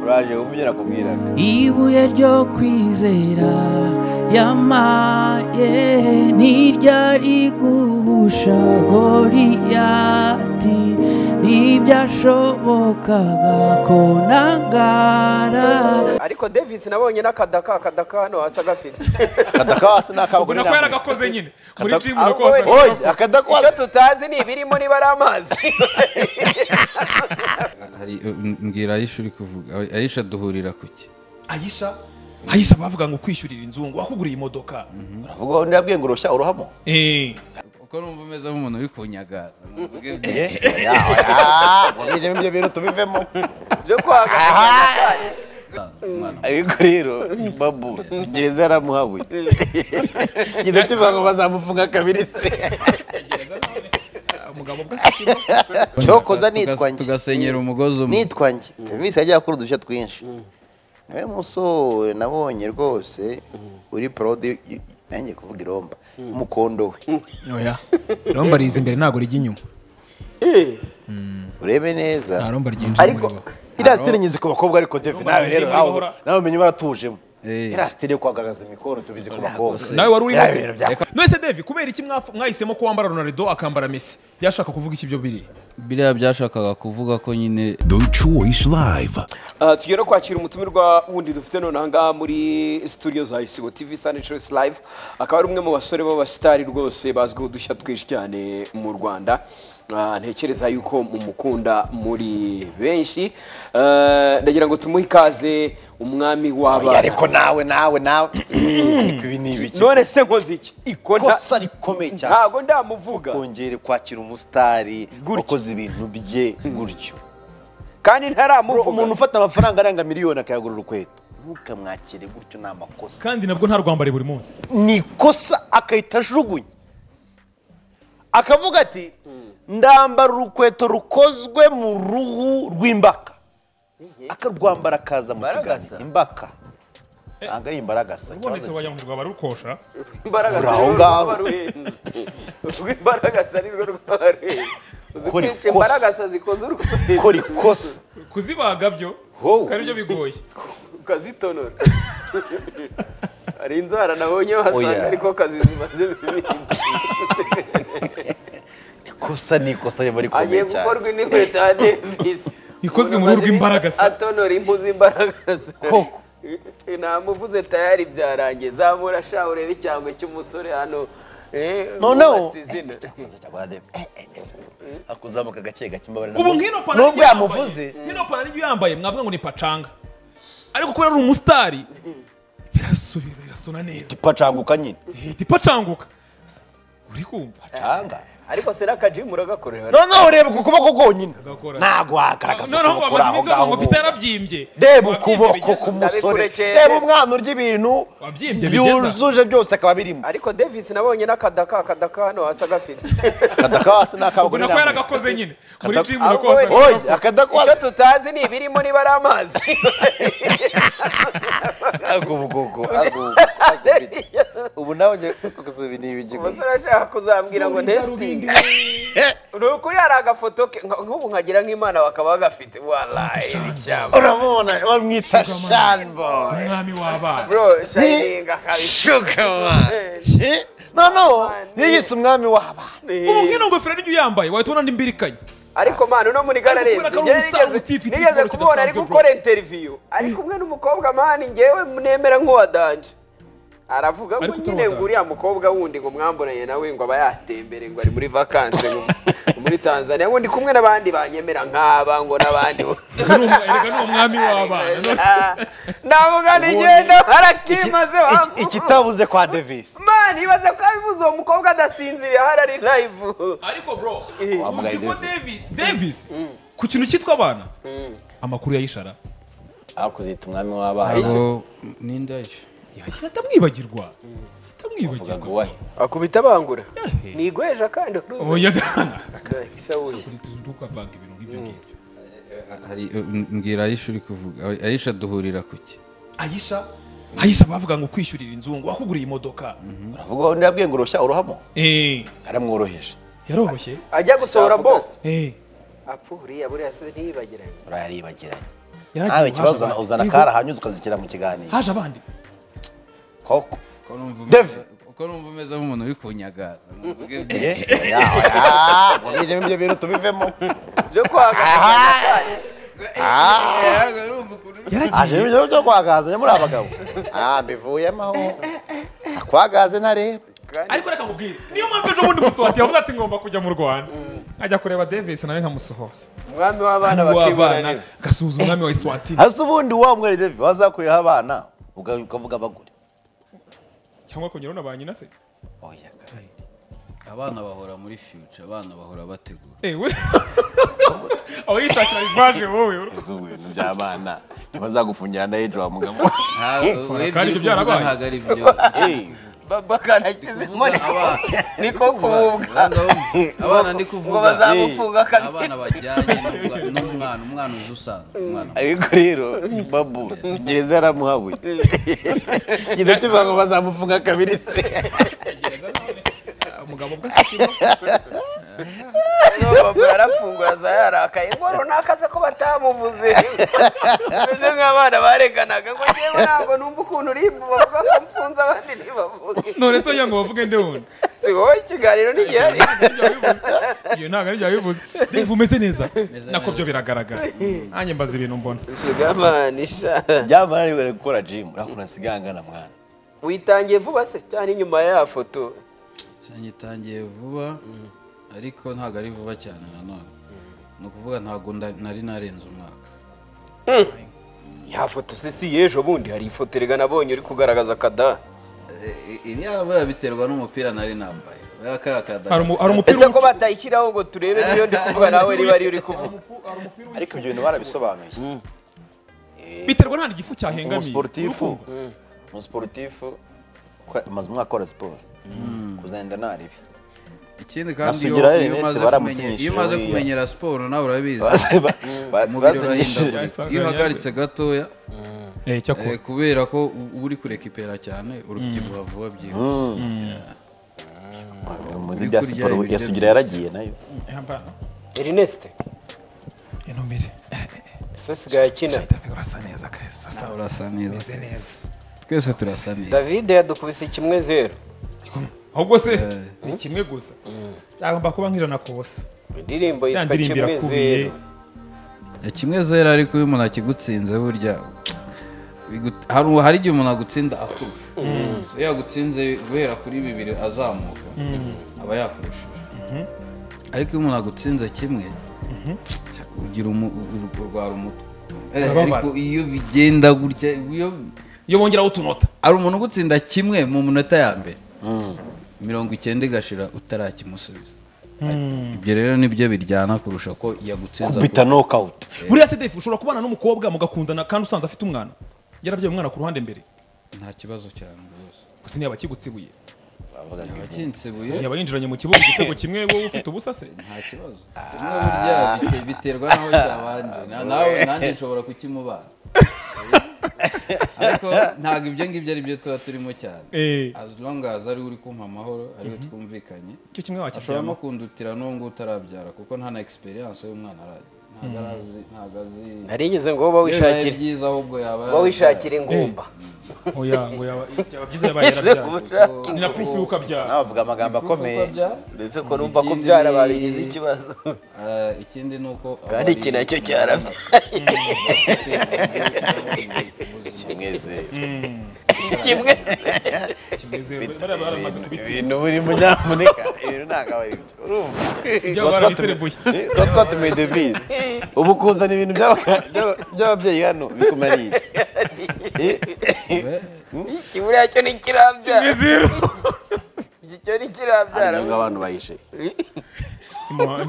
uraje wumva ibyo nakubwiraga ibuye ryo kwizera yamaye ntiryari guhusha goriyati ntibyashobokaga ko nangara ariko davis nabonye n'akadaka akadaka hano hasi agafite akadakwasi ni akabagore ubona ko yaragakoze nyine muri Akada- jimu Ahubwo rwose we- oyi icyo akadakwasi tutazi ni ibirimo niba ari amazi hari mbwira ayisha uri kuvuga ayisha duhurira ku ki ayisha ayisha bavuga ngo kwishyurira inzu ngo wakuguriye imodoka uvuga ngo ndabwiye ngo urushya uruhamo Eh, uko numva umeze nk'umuntu uri kunyagaza oya oya mubije ibyo bintu tubivemo byo kwaga ariko rero babu gereza yaramuhabuye genda kivuga ngo bazamufunga kabiri se umugabo bwa sikiro cyokoza nitwa njye tugasenyera umugozi umwe nitwa njye serivisi yajya akora udushya twinshi niwe musore nabonye rwose uri porodi nanjye kuvuga iromba umukondo we oya romba riza imbere ntabwo rijya inyuma urebe neza nta romba ryinjira ariko muri bo. iriya sitire nyizi ku bakobwa ariko defi nawe rero nyizi nawe bahora- nawe umenya baratujemo Eh. iriya sitire yo kugaragaza imikoro tubizi ku bakobwa nawe wari urimo Biriya se bintu bya- none se devi kubera iki mwaf- mwahisemo ko wambara ronaldo akambara messi yashaka kuvuga iki byo biri biriya byashakaga kuvuga ko nyine The Choice Live. Ah, tugiye no kwakira umutumirwa wundi dufite nonaha ngaha muri studio za isibo tv sani choice live akaba ari umwe mu basore b'abasitari rwose bazwiho udushya twinshi cyane mu rwanda Ah, ntekereza yuko mumukunda muri benshi Ah, ndagira ngo tumuhe ikaze umwami Oya, w'abana ariko nawe nawe nawe ariko ibi ni ibiki none se nkoze iki Ko nta- ikosa rikomeye cyane ntago ndamuvuga kongera kwakira umusitari Gutyo. wakoze ibintu bye gutyo kandi ntaramuvuga umuntu ufata amafaranga arenga miliyoni akayagurira urukweto ntukamwakire gutyo ni amakosa kandi nabwo ntarwambare buri munsi ni ikosa akahita ajugunya akavuga ati ndambara urukweto rukozwe mu ruhu rw'imbaka akarwambara akaza mu Imbaragasa? kiganza imbaka ntabwo ari imbaragasa ubonetse ikibazo wajyangurirwa barukosha imbaraga Uri aho zari ngaho. rwo ruhenze ubwo imbaraga zari rwo ruhenze uzi Kora kwica ikosa. imbaraga zikoze urwego gukora ikosa kuzibaga byo Ho. ari byo bigoye ukazitonora hari inzara nabonye wasanga Oya. ariko kazi zimaze ibindi. ikosa ni ikosa riba agiye rikomeye cyane gukorwa indi nkweto ya davis Ikozwe mu ruhu rw'imbaraga se. atonora impu z'imbaraga se namuvuze tayari byarangiye zamura sha urebe icyangwe cy'umusore hano eh, noneho wubatse izina. akuzamuka gake gake imbabare ubu nk'ino pana nubwo niryo yamuvuze yambaye, nk'ino pana niyo yambaye mwavuga ngo ni pacanga ariko kubera ari umusitari birasubira birasona neza pacanguka nyine ihita ipacanguka uri kumva canga ariko se n'akajimu uragakorera noneho ureba ku kuboko konyine Agakora. ntabwo wagaragaza noneho ngo ukuboko kuri amaze aho ngaho iminsi bavuga ngo bubu. pita yarabyimbye reba Wabyimbye ukuboko bigeze- k'umusore Ndabikurekeye. reba umwana urya ibintu Wabyimbye bigeza. byujuje byose akaba birimo ariko davis nabonye n'akadaka akadaka hano hasi agafite akadakawasi ni akabagore ubona ko nambaye. yaragakoze nyine muri Kata- jimu Ahubwo we- rwose oyi icyo akadakwasi tutazi ni ibirimo niba ari amazi agubugoko agubugoko ubu nawe njye kugusa ibi ni ibigego umusore ashaka kuzambwira ngo nesitingi ni ukuri hari agafoto ke nka- nk'ubu nkagira nk'imana bakaba bagafite warayi icyamba uramubona bamwita shanboy umwami w'abana bro shayininga kabisa shugaba noneho yiyise umwami w'abana ubu nk'ino ngofero niyo yambaye wahita ubona ndimbirikanye ariko manu no muri gare Ariko kubera renzi njyewe ko ari umustar nigeze- utipi, utipi, nigeze bro, kumubona ari kidasanzwe, bro. gukora interiviyu ari kumwe n'umukobwa mani njyewe nemera nk'uwa danje aravuga ngo Ariko utari nyine uwa ngo Danje. uriya mukobwa wundi ngo mwamburanye nawe ngo aba yatembere ngo ari muri vakanse ngo muri tanzania ngo ndi kumwe n'abandi banyemera nk'aba ngo n'abandi Erega ni umu- erega ni umwami w'abana navuga ntigenda harakimaze Iki- ikitabuze kwa devisi mani ibaze ko abibuze uwo mukobwa adasinziriye ahari ari live ariko bro Wambaye uzi ko davis davis ku kintu cyitwa abana amakuru yayishara akuzita umwami w'abana abo ninde ayisha atamwibagirwa uvuga ngo atamwibagirwa wayi akubita bangura ntigweja kandi uruzi oya dana Isa wuzi. tukavanga ibintu nk'ibyo ngibyo hari mbwira ayisha uri kuvuga ayisha duhurira ku ki ayisha ayisha bavuga ngo kwishyurira inzu ngo wakuguriye imodoka uravuga ngo ndabwiye ngo urushya uruhamo Eh, aramworoheje yaroroshye ajya gusohora Yavuga bose se. Eh, apfa buriya buriya se ntiyibagiranye urayaribagiranye yaragiye nawe haje ikibazo uzana- abandi. uzana Yego, kari ahanyuze ukazikira mu kiganiro haje abandi koko Uko numva umeze- Dave! uko numva umeze nk'umuntu uri kunyagaza muvuge byinshi. ubijemo ibyo bintu tubivemo byo kwagana Ntabwo urumva ukuntu uri- aje ibyo byo kwagazanya muri abagabo ah mbivuyemo aho akwagaze ntareba ariko reka nkubwire niyo mpamvu ejo bundi musohati yavuze ati ngomba kujya mu rwanda nkajya kureba davis nawe nkamusohoza umwami w'abana wabana bakibonanira gasuhuza umwami wa iswatini hasi ubundi wa mwere David wazakuyeho abana uga- ukavuga bagure cyangwa kongeraho na ba nyina se oya kandi abana bahora muri future abana bahora bategura ewe aho yishakira ivaje wowe uru- izo bintu by'abana ntibazagufungira na ejo wa mugabo ntabwo we kandi ibyo uri byarabaye. kuvuga ntabwo ari byo Eh, Kuvuga abana- ni ko kumubwa Urumva, abana ndi ngo kuvuga bazamufunga kabiri abana bajyanye n'umwa- n'umwana umwana uzi usanzwe umwana ariko rero babu gereza yaramuhabuye genda tuvuga ngo bazamufunga kabiri se umugabo bwa sikimo babu yarafungura za yarakaye ngo runaka se ko batamuvuze bameze nk'abana bareganaga ngo njyewe ntabwo numva ukuntu urimba bavuga ko mfunze abandi ntibavuge none se kugira ngo bavuge nde wundi si wowe ikiganiro ntigihari iyo ntabwo ari byo bivuze Dave umeze neza neza. nako byo biragaragara nanjye mbaza ibintu mbona sigamanisha byamara ari bari gukora jimu urabona nasigangana mwana witangiye vuba se cyane inyuma ya foto Shangi itangiye vuba ariko ntabwo ari vuba cyane nanone ni ukuvuga ntabwo nda- nari narenze umwaka ya foto se si y'ejo bundi hari ifoto erega nabonye uri kugaragaza kada iriya biterwa n'umupira nari nambaye Buriya kariya kadada- hari umu- hari umupira ese ko w'umuco- batayishyiraho ngo turebe niyo ndi kuvuga nawe niba ariyo uri kuvuga ariko ibyo bintu barabisobanuye biterwa nta gifu cyahengamiye umusiporutifu umusiporutifu kwa- amaze umwaka akora siporo kuzagenda nta ribi ikindi kandi iyo Nasugira iyo Ernest umaze baramusinyishije kumenye- iyo umaze buriya. kumenyera siporo nawe urabizi Basi- ba- ba- umubiri basinyishije urahindagurika iyo uhagaritse gatoya Eh, cyakora. eh, kubera ko u- uba uri kurekipera cyane urubyibuha vuba byihuse muzi bya siporo ya sugira yaragiye nayo Yambara. erineste intumire ese sigaye akina david urasa neza keza urasa urasa neza neza twese turasa neza davide yadukubise kimwe zeru ahubwo se ni kimwe gusa yagomba kuba nk'ijana ku busa indirimbo ya yitwa ndirimbo kimwe irakubiye zeru Ya kimwe zero ariko iyo umuntu akigutsinze burya bigu- hari hari igihe umuntu agutsinda akurusha iyo yagutsinze guhera kuri bibiri azamuka aba yakurushije ariko iyo umuntu agutsinze kimwe ugira umu- u- u- urwara umutwe Eh, Urababara. ariko iyo bigenda gutya iyo iyo bongeraho utunota hari umuntu ugutsinda kimwe mu minota ya mbere mirongo icyenda igashira utarakimusubiza ibyo rero nibyo biryana kurusha ko yagutsinze bita nokawuti buriya se defu ushobora kubana n'umukobwa mugakundana kandi usanze afite umwana yarabyaye umwana ku ruhande mbere nta kibazo cyane rwose gusa ntiyaba akigutsibuye akinsebuye yaba yinjiranye mu kibuga igitego kimwe wowe ufite ubusa se nta kibazo kimwe burya bite- biterwa n'aho cyabanje Na- nawe nanjye nshobora kukimubana ariko ntabwo ibyo ngibyo ari byo tuba turimo cyane Eh. as long as ari we uri kumpa amahoro ari we twumvikanye icyo kimwe ashobora no wakiryama kundutira n'uwo nguwo utarabyara kuko nta na experience y'umwana aragira ntabwo arazi ntabwo azi narigeze ngo wowe Iyo bibaye wishakire byiza ahubwo yaba wowe wishakire ingumba oya ngo yaba byaba byiza yabaye Ese ko yarabyara ushaka ni ingumba. na purufu y'uko abyara nabavuga amagambo akomeye uretse ko numva ko byara babigize ikibazo Eh, ikindi ni uko kandi iki nacyo cyarabye kimweze kimwe kimeze bariya baramaze kubitsinda ibintu burimo nyamuneka ibintu ntabwo aba ari byo urumva byaba barabiserebuye Eh, tuba twatumiye devise ubu kuzana ibintu by'aba- by'aba- by'ababyeyi hano bikumara ibyo Eh, iki buriya cyo ni kirabyara zero iki cyo ni kirabyara ntabwo abantu bayishe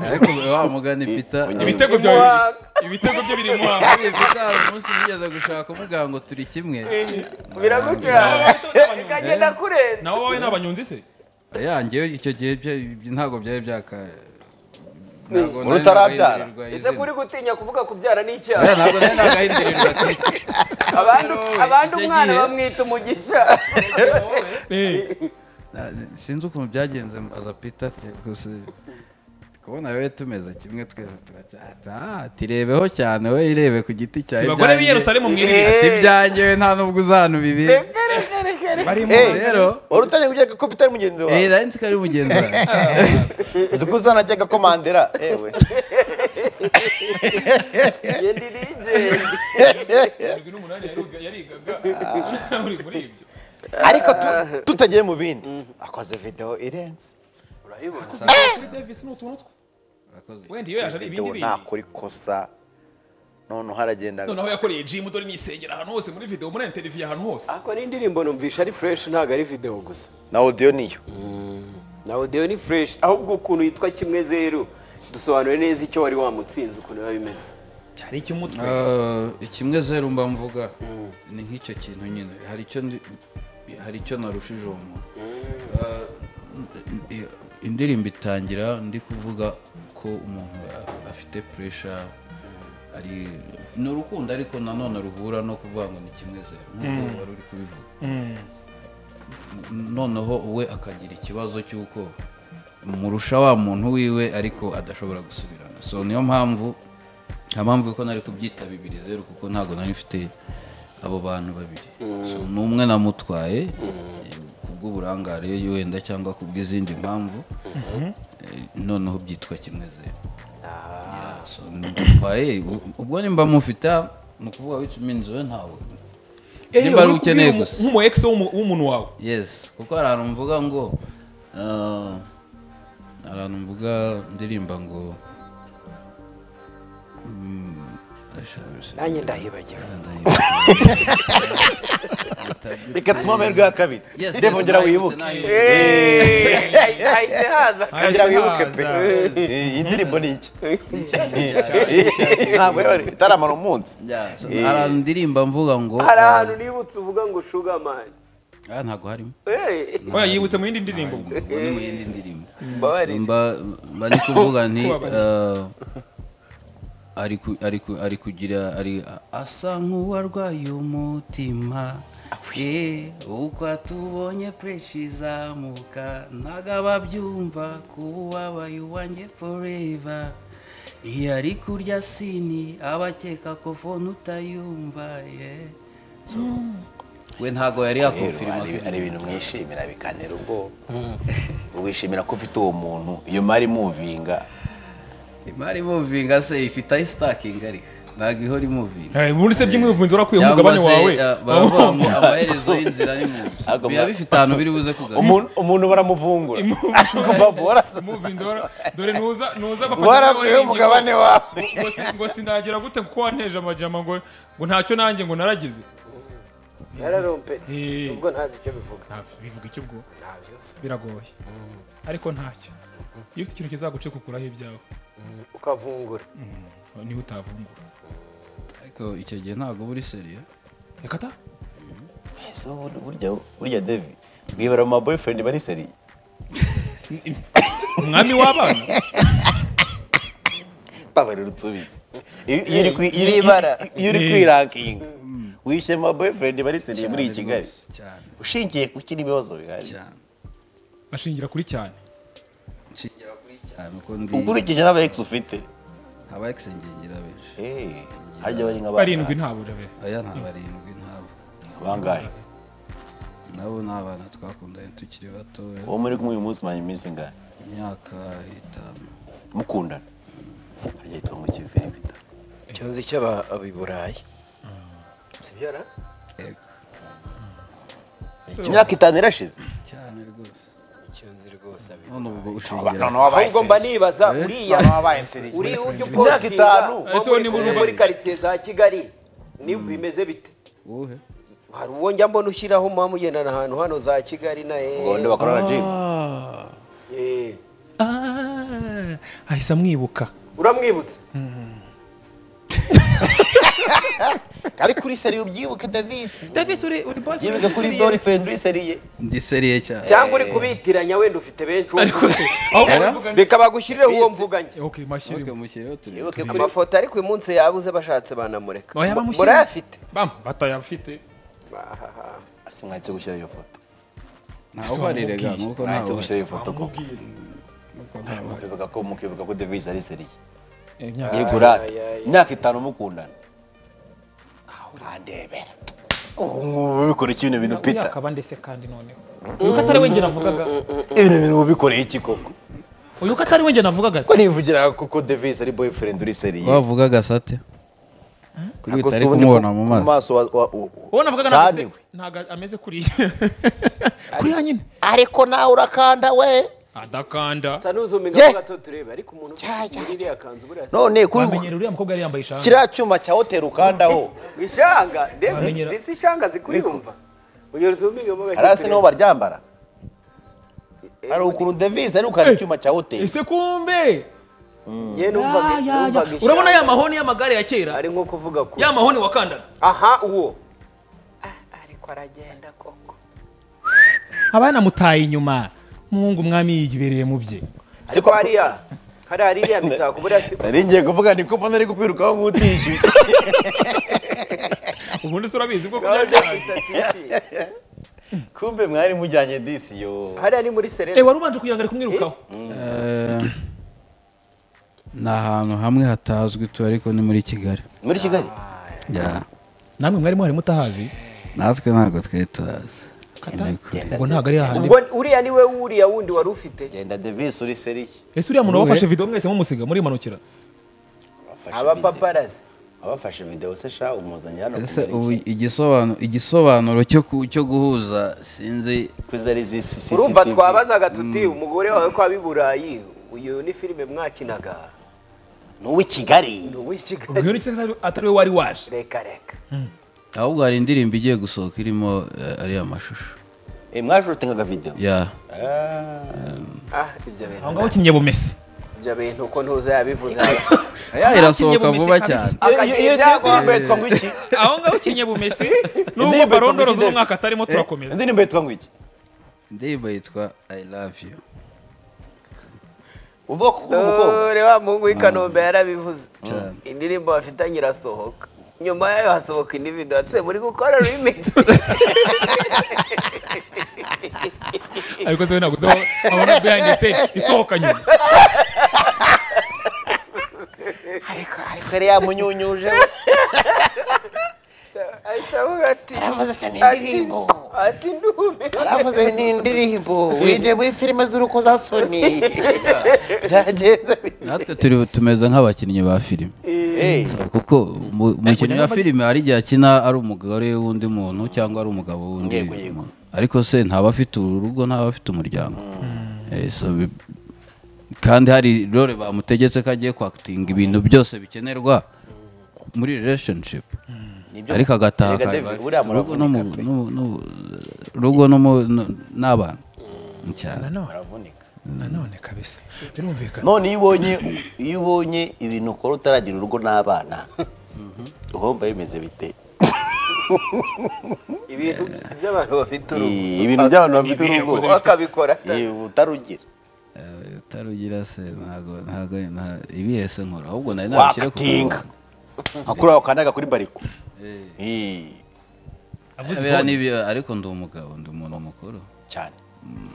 ariko wa mugani peter ibitego byawe biri- ibitego bye biri mu hantu Urebye ko hari umunsi wigeze gushaka umuganga ngo turi kimwe biragucana ikagenda kurenza nawe wowe ni abanyonzi se yanjye icyo gihe bya- ibyo ntabwo byari byaka ntabwo Uri utarabyara? ese kuri gutinya kuvuga kubyara ni icyaha ntabwo nari nagahindirirwa ati abandi abandi icyo umwana gihe- bamwita umugisha Eh, sinzi ukuntu byagenze mbaza peter ati, gusa kubona wowe tumeze kimwe twese turacyata ati rebeho cyane we irebe ku giti cyawe Abagore b'i ibyanjye- Yerusalemu mwirinde. ati ibyanjye we nta nubwo uzahana ibibiri Eh, rero wari utangiye kubyereka ko bitari mugenzi wawe eh nari nzi ko ari mugenzi wawe uzi ko uzanajyaga ko mandera ewe irindwi n'umunani yariga- yarigaga uri muri ibyo ariko tu- tutagiye mu bindi akoze video irenze kuri davis ni utuntu twe Urakoze. wenda iyo yaje ari ibindi video bindi ntakora ikosa noneho aragendaga noneho yakoreye jimu dore nisengera ahantu hose muri video muri interiviyo ahantu hose ariko n'indirimbo numvisha ari fresh ntabwo ari video gusa na audio niyo na audio ni fresh ahubwo ukuntu yitwa kimwe zeru dusobanure neza icyo wari wamutsinze ukuntu biba bimeze cyari icy'umutwe Eh, kimwe zeru mba mvuga ni nk'icyo kintu nyine hari icyo ndi- hari icyo narushije uwo muntu Eh, i- indirimbo itangira ndi kuvuga ko umuntu a- afite puresha ari ni urukundo ariko nanone ruhura no kuvuga ngo ni kimwe zeru nk'uko wari uri kubivuga noneho we akagira ikibazo cy'uko murusha wa muntu wiwe ariko adashobora gusubirana so niyo mpamvu nta mpamvu ko nari kubyita bibiri zeru kuko ntabwo nari mfite abo bantu babiri So, ni umwe namutwaye eh, kubw'uburangare wenda cyangwa kubw'izindi mpamvu Eh, noneho byitwa kimwe zeru Yeah, so ndutwaye u- ubwo nimba mufite ni ukuvuga wica uminzi we ntawe nimba ari ukeneye gusa nk'umu ex w'umu- w'umuntu wawe yes kuko hari ahantu mvuga ngo ah, hari ahantu mvuga ndirimba ngo mm, ashaka- nanjye ndahibagiwe reka tunywe amahirwe ya kabiri Yes, yes, ndebongera nahindutse, wibuke nahindutse. hahise haza ngira wibuke pe iyi ndirimbo ni iki ntabwo yari itaramara umunsi Yeah, so hari ahantu ndirimba mvuga ngo hari ahantu nibutse uvuga ngo shugamani ah, ntabwo harimo oya yibutse mu yindi ndirimbo ubwo ni mu yindi ndirimbo mbabarire mba mba ndi kuvuga nti Kubabarira. eh, ari ku- ari ku- ari kugira ari asa nk'uwarwaye umutima ye uko atubonye pureshi izamuka ntago ababyumva kuba uwabaye uwanjye foreva iyo ari kurya sini aba akeka ko fone utayumva ye So, we ntago yari rero yakumfirima hari hari ibintu mwishimira bikanera ubwoba wishimira ko ufite uwo muntu iyo mari muvinga imari muvinga se ifite aho isitakinga ariko ntago ihora imuvinga Eh, muri se by'umuvunzi warakuye mu cyangwa mugabane se wawe eh, baravuga ngo amaherezo y'inzira ni mu nzu Agomba- biba bifite ahantu biri buze kugarura umuntu umuntu baramuvungura ariko babora umuvinzi wara- dore nuza nuza bafata warakwiye n'abahenge. umugabane wawe ngo si- ngo sinagira gute kuko wanteje amajyama ngo ngo ntacyo nanjye ngo naragize yararompetse Eh. ubwo ntazi icyo bivuga Ntabwo bivuga icyo ubwo nta byose biragoye ariko ntacyo iyo ufite ikintu kizagucika ukuraho ibyawe ukavungura niho utavumbura ariko icyo gihe ntabwo uba uri seriyo reka ta So, burya burya devi bwibara mu maboyfriend bari seriye umwami w'abana babarira utsubize iyo iyo uri kwi- iyo uri- N'ibara. iyo uri kwirankinga wishyuye mu maboyfriend bari seriye muri kigali rwose, cyane ushingiye ku kindi bibazo bihari cyane bashingira kuri cyane nshingira kuri cyane uko ndi ukurikije n'aba ex ufite aba egisengengira benshi Eh, harya bari nka barindwi nta burabere aya nta barindwi ntabo bangahe nabo ni abana twakundanye tukiri batoya uwo muri kumwe uyu munsi manye iminsi ingahe imyaka itanu mukundana harya yitwa ngo kiviribita ikibazo cy'abiburayi sibyara ego imyaka itanu irashize cyane rwose ikibazo rwose abi none ubwo ushingira ahubwo mba nibaza uriya wabaye seriye uri ujya Imyaka upostinga itanu. wo Ese wowe muri- niba wo uri- muri karitsiye za kigali ni bimeze bite wowe hari uwo njya mbona ushyiraho muba mugendana ahantu hano za kigali na ngo ndi bakorana na jimu Eh. ahise amwibuka uramwibutse ari kuri seriye ubyibuke davisi davisi uri boyfriend yibuke kuri boyfriend uri seriye ndi seriye cyane cyangwa uri kubitiranya wenda ufite benshi uwo mvuga. aho baravuga ngo- reka bagushyirireho uwo mvuganye ok mashyirimo Ntuke mushyireho turi yibuke kuri amafoto ariko uyu munsi yabuze bashatse banamureka Oya, Mu- bamushyire. murayafite bam batayafite ese mwahise gushyira iyo foto ntawe ubarire ga nuko mwahise ntawe gushyira iyo foto ko bamubwiye se mukivuga ko mukivuga ko Davis ari seriye imyaka yegura ay, ay. imyaka itanu mukundana urandebera ubu ngubu ubikora iki ibintu bintu pita yakaba ndetse kandi noneho uyu ko atari we njye navugaga ibintu bintu ubikoreye iki koko uyu ko atari we njye navugaga se ko nivugira koko Davis ari boyfriend uri seriye wavuga gasate kuri Ako si utari ubundi kumubona ku- mu ku maso maso wa- wa- wa- wowe navugaga kandi ntabwo we ntabwo ameze kuriya kuriya nyine ariko nawe urakanda we adakanda sa n'uzumenya Ye! ko gato turebe ariko umuntu ufite iriya kanzu buriya se none kuri wamenyera uriya mukobwa yari yambaye ishati kiriya cyuma cya hoteli ukandaho ishanga ndetse Wamenyera- ndetse ishanga zikuriyumva unyoza ubumenyi mu gace hasi niho turebe baryambara hari ukuntu Davis ari gukanda icyuma cya hoteli ese kumbe njye numvaga numvaga ishanga urabona ya mahoni y'amagare ya kera ari nko kuvuga kure ya mahoni wakandaga aha uwo ariko aragenda koko abana mutaye inyuma muhungu umwami yibereye mu bye ariko hariya hari hariya mitako buriya si gusa nari ngiye kuvuga ni ko mbona ari kukwirukaho nk'utishyuye ubundi se urabizi bwo Ndabona kubyara gusa tishimye. kumbe mwari mujyanye disi yo hariya ni muri serena Eh, wari ubanje kugira ngo ari kumwirukaho Eh, ni ahantu hamwe hatazwi tu ariko ni muri kigali muri kigali Ya. namwe mwari mwari mutahazi natwe ntabwo twari tuhazi ubwo ntabwo ari hahandi ubwo uriya ni we wuriya wundi wari ufite genda Davis uri seriye ese uriya muntu wafashe video mwese mumusiga murimanukira abapaparazi abafashe video se sha umuzanye hano ese kumera ubu iki igisobanuro igisobanuro cyo ku- cyo guhuza sinzi kuzi ari zi si- urumva CCTV. twabazaga tuti umugore wawe ko abi burayi uyu ni filime mwakinaga ni uw'i Kigali ni uw'ikigali ubwira iki atari- atari we wari waje reka reka ahubwo hari indirimbo igiye gusohoka irimo eh, ariya mashusho Eh, mwajutingaga video ya ah ibyo bintu aho ngaho kinye bumese ibyo bintu ko ntuza yabivuze ya Ntakinye irasohoka vuba bumese cyane Iyo- iyo- iyo ndirimbo Akagenda- yitwa ngo iki aho ngaho kinye bumese Indirimbo nubwo yitwa barondoroza Big Dave. umwaka atarimo Eh, turakomeza indirimbo yitwa ngo iki indirimbo yitwa i love you ubwoko bw'umukobwa dore wa muhungu w'i kanombe yarabivuze Cyane. indirimbo bafitanye irasohoka nyuma yayo hasohoka indi video ati "Se, muri gukora remix ariko se we ntabwo nzi aho abona behind the scene isohoka nyuma ariko ariko yari yamunyunyuje we. ahita avuga ati yaravuze se ni indirimbo ati ndume yaravuze ni indirimbo wigiye muri filime z'urukozasoni byagenda natwe turi tumeze nk'abakinnyi ba filime Eh, kuko mu- umukinnyi wa filime hari igihe akina ari umugore w'undi muntu cyangwa ari umugabo w'undi Yego, yego. muntu ariko se ntaba afite urugo ntaba afite umuryango Eh, so bi- kandi hari role bamutegetse ko agiye kwakitinga ibintu byose bikenerwa muri relationship nibyo ariko agataha Erega David, buriya akaba- urugo muravunika n'umu- pe. n'u- n'u- urugo n'umu- n'u- n'abana cyane muravunika nanone kabisa birumvikana none iyo ubonye iyo ubonye ibintu ukora utaragira urugo n'abana uhomba bimeze bite ibintu by'abantu bafite Eh, ibintu by'abantu bafite urugo bakabikora Eh, utarugira Eh, utarugira se ntago ntago nta- ibihe se nkora ahubwo nari nabishyire ku wakatinga akura wakandaga kuri bariko Eh, Biriya ni ibi- ariko ndi umugabo ndi umuntu mukuru cyane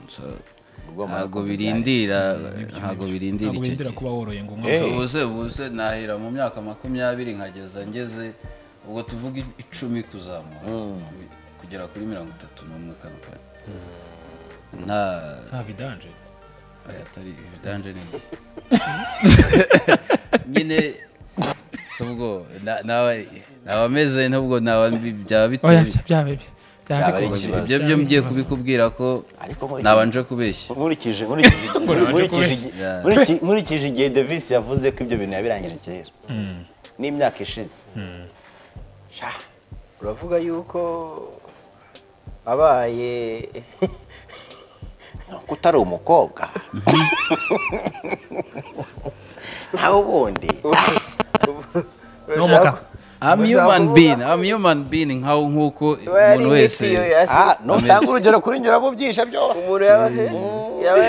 So, Ubwo ntago murakoze birindira ntago birindira ntabwo icyo yendera gihe kuba woroye ngo umwe So, ubuse ubuse nahera mu myaka makumyabiri nkageza ngeze ubwo tuvuga icumi kuzamura kugera kuri mirongo itatu n'umwe kano kanya nta nta vidanje Oya, atari ibidanje ni nyine si ubwo na- naba naba meze n'ubwo naba bi- byaba biteye oya bityo. byaba bi- byaba Byaba ari bikomeye. ikibazo. ibyo byo mgiye kubikubwira ko Ariko muri- nabanje kubeshya nkurikije nkurikije nkurikije igi- Yeah. nkuriki- nkurikije igihe Davis yavuze ko ibyo bintu yabirangije kera n'imyaka ishize Sha, uravuga yuko abaye ni uko utari umukobwa nawe ubundi n'umugabo I'm human being I'm human being nkaho nk'uko umuntu wese Ah, nutanga urugero kuri njye uramubyisha byose umuntu yaba yaba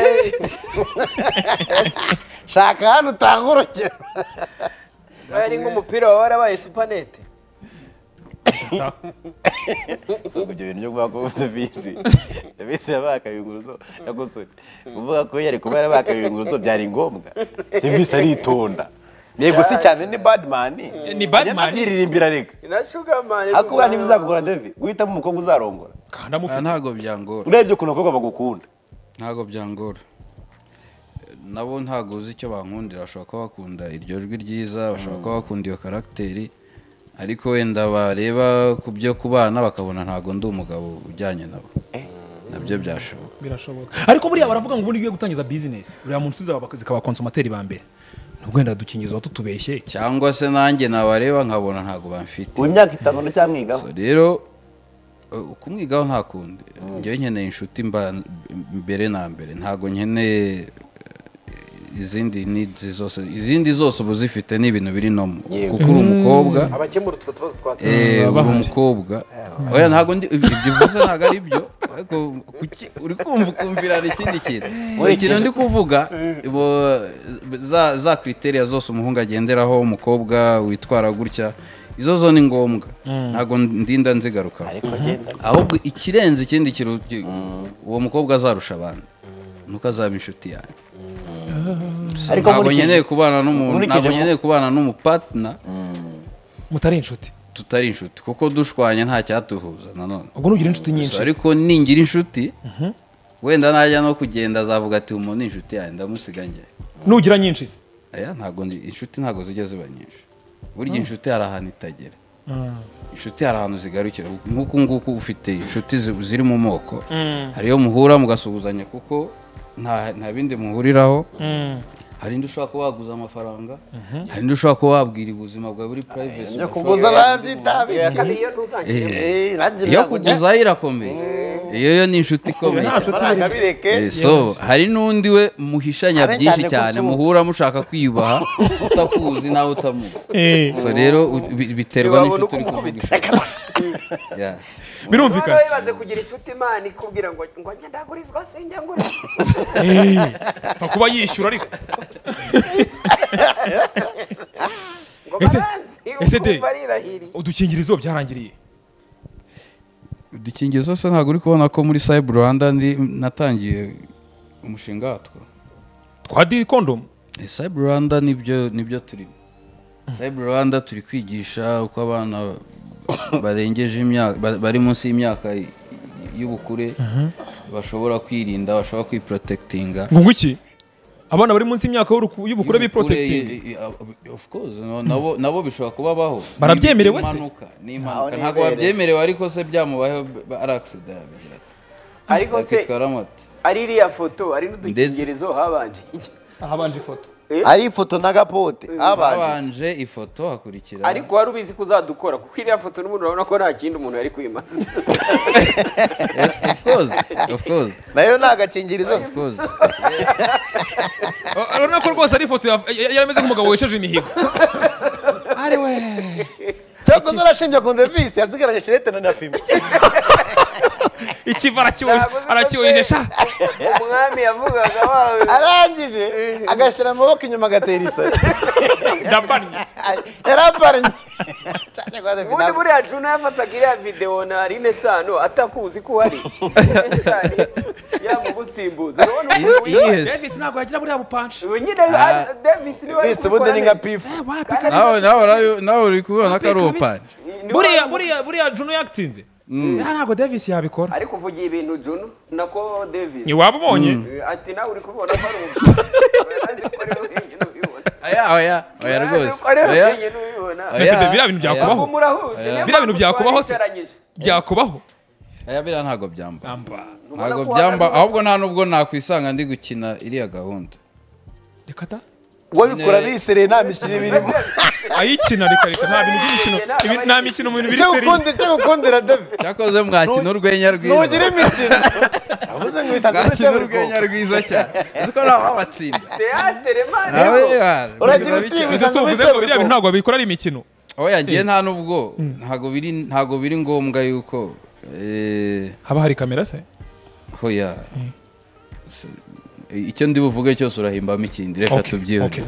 shaka hano utanga urugero yaba ari nk'umupira wa warabaye supanete ata si ibyo bintu byo kuvuga ko ufite visi visi yabaye akabiyunguruzo yakosore kuvuga ko yari kuba yarabaye akabiyunguruzo byari ngombwa ni visi aritonda yego si cyane ni badimani ni Badman. abyiririmbira reka hakubwira ntibizakugora devi guhitamo umukobwa uzarongora kanda Ah, mufite ntabwo byangora urebye ukuntu abakobwa bagukunda ntabwo byangora nabo ntabwo uzi icyo bankundira bashobora kuba bakunda iryo jwi ryiza bashobora kuba bakunda iyo karagiteri ariko wenda bareba ku byo kubana bakabona ntabwo ndi umugabo ujyanye nabo nabyo byashoboka birashoboka ariko buriya baravuga ngo ubundi ugiye gutangiza bizinesi uriya muntu tuzi aba- zikaba konsomateri ba mbere nubwo wenda dukingiza watutubeshye cyangwa se nanjye nabareba nkabona ntabwo bamfite ubu imyaka itanu nticyamwigaho So rero eh, kumwigaho nta kundi njyewe nkeneye inshuti mba- mbere na mbere ntabwo nkeneye eh, izindi needs zose izindi zose uba uzifite ni ibintu biri nomu Yego. kuko uri umukobwa abakemura utwo tubazo twateye Eh, uri bahari. umukobwa oya ntabwo ndi ibyo uvuze ntabwo ari byo ariko kuki uri kumva ukumvirana ikindi kintu So, ikintu ndi kuvuga bo- za za kriteriya zose umuhungu agenderaho umukobwa witwara gutya izo zo ni ngombwa ntabwo ndinda nzigarukaho ariko agenda ahubwo ikirenze ikindi kintu ki- uwo mukobwa azarusha abandi nuko azaba inshuti yanjye Ariko ntabwo nkurikije- nkeneye kubana n'umuntu nkurikije ntabwo mu- nkeneye kubana n'umupatina mutari inshuti tutari inshuti kuko dushwanye nta cyatuhuza nanone ubwo nugira inshuti nyinshi Gusa ariko ningira inshuti wenda najya no kugenda azavuga ati umuntu ni inshuti yanjye ndamusiga njye nugira nyinshi se aya ntabwo ndi- inshuti ntabwo zijya ziba nyinshi burya inshuti hari ahantu itagera inshuti hari ahantu zigarukira nk'uku nguku ufite inshuti zi- ziri mu moko hari iyo muhura mugasuhuzanya kuko nta nta bindi muhuriraho hari indi ushobora kuba waguza amafaranga hari indi ushobora kuba wabwira ubuzima bwawe buri purayivesi ibyo kuguza babyitabira iyo ntuzangire iyo kuguzaho irakomeye iyo yo ni inshuti ikomeye amafaranga bireke Eh, so hari n'undi we muhishanya Ariko byinshi cyane ko cyane nsu- muhura mushaka kwiyubaha utakuzi nawe utamuzi Eh, so rero u- bi- biterwa Ntiwabona n'inshuti uko uri umukubita. kuvugisha Yeah. birumvikana Noneho wibaze kugira inshuti imana ikubwira ngo ngo njya ndagurizwa sinjya ngurizwa pfa kuba yishyura ariko ngo Ese- baranzi ese de- ukumva rirahiriye udukingirizo byarangiriye udukingirizo se ntabwo uri kubona ko muri cyber rwanda ndi natangiye umushinga watwo twa diri kondomu Eh, cyber rwanda nibyo nibyo turimo cyber rwanda turi kwigisha uko abana barengeje imyaka ba- bari munsi y'imyaka y- y'ubukure bashobora kwirinda bashobora kwiprotekitinga ngo iki abana bari munsi y'imyaka y'uruku- y'ubukure biprotekitinga Yubukure, i- i- of course no, nabo nabo bishobora kuba baho Barabyemerewe se? Ni impanuka, ni impanuka Aho ntabwo nibereye. babyemerewe ariko se byamubayeho b- b- ari accident yabigira ati, ariko se yakitwara moto ari iriya foto ari n'udukingirizo habanje ahabanje ifoto ari ifoto n'agapote abanje habanje ifoto hakurikira ariko wari ubizi ko uzadukora kuko iriya foto n'umuntu urabona ko nta kindi umuntu yari kwimaza Yes, of course of course nayo ni agakingirizo of course Ah, urabona ko rwose ari ifoto ya- ya- yarameze nk'umugabo wesheje imihigo cyangwa se urashimbye ku ndevisi yasigaranye shirete na na fime ikiva Ntabwo aracyo- biba aracyohejesha umwami yavugaga wawe arangije agashyira amaboko inyuma agatera isari ndabannye yarapariye cyane kwa David ubundi ntabwo- buriya juna yafataga iriya videwo na rine sano atakuzi ko uhari yamugusimbuza urabona Iyo- ukuntu iyo iheze. davis ntabwo yagira buriya bupanshi uyu nyine ari- Davis niwe wari Visi ubundi ni nka pifu nawe nawe urabi- nawe uri kubibona ko ari ubupani buriya buriya buriya juno yatinze Ah, ntabwo davis yabikora ariko uvugiye ibintu juno nako Davis ntiwaba ubonye Eh, ati nawe uri kubibona ko ari ubupfura urazi ko ari wowe wenyine ubibona oya oya oya rwose Urazi ko ari wowe oya wenyine ubibona Oya. mbese de biriya bintu Oya. byakubaho Ntabwo murahuje niyo Biriya bintu mpamvu byakubaho se? twabicaranyije. byakubaho oya biriya ntabwo byamba Ubona ntabwo ko byamba uhagaze- ahubwo nta nubwo nakwisanga ndi gukina iriya gahunda reka ta uwabikora bisereye nta mikino birimo ayikina reka reka nta bintu by'imikino ibi- nta mikino mu bintu biri icyo seri ukunda icyo ukundira David cyakoze mwakina urwenya rwiza ntugire imikino yavuze ngo uhita mwakina ndetse urwenya rwiza cyane uzi ko ntawe wabatsinda Teatere, man, nawe yo. yawe, Uragira biba uti- bike. mbese uvuze ngo biriya bintu ntabwo babikora ari imikino aho yagiye nta nubwo ntabwo biri ntabwo biri ngombwa yuko eh, haba hari kamera se hoya icyo ndi buvuge cyose urahimbamo ikindi reka tubyihute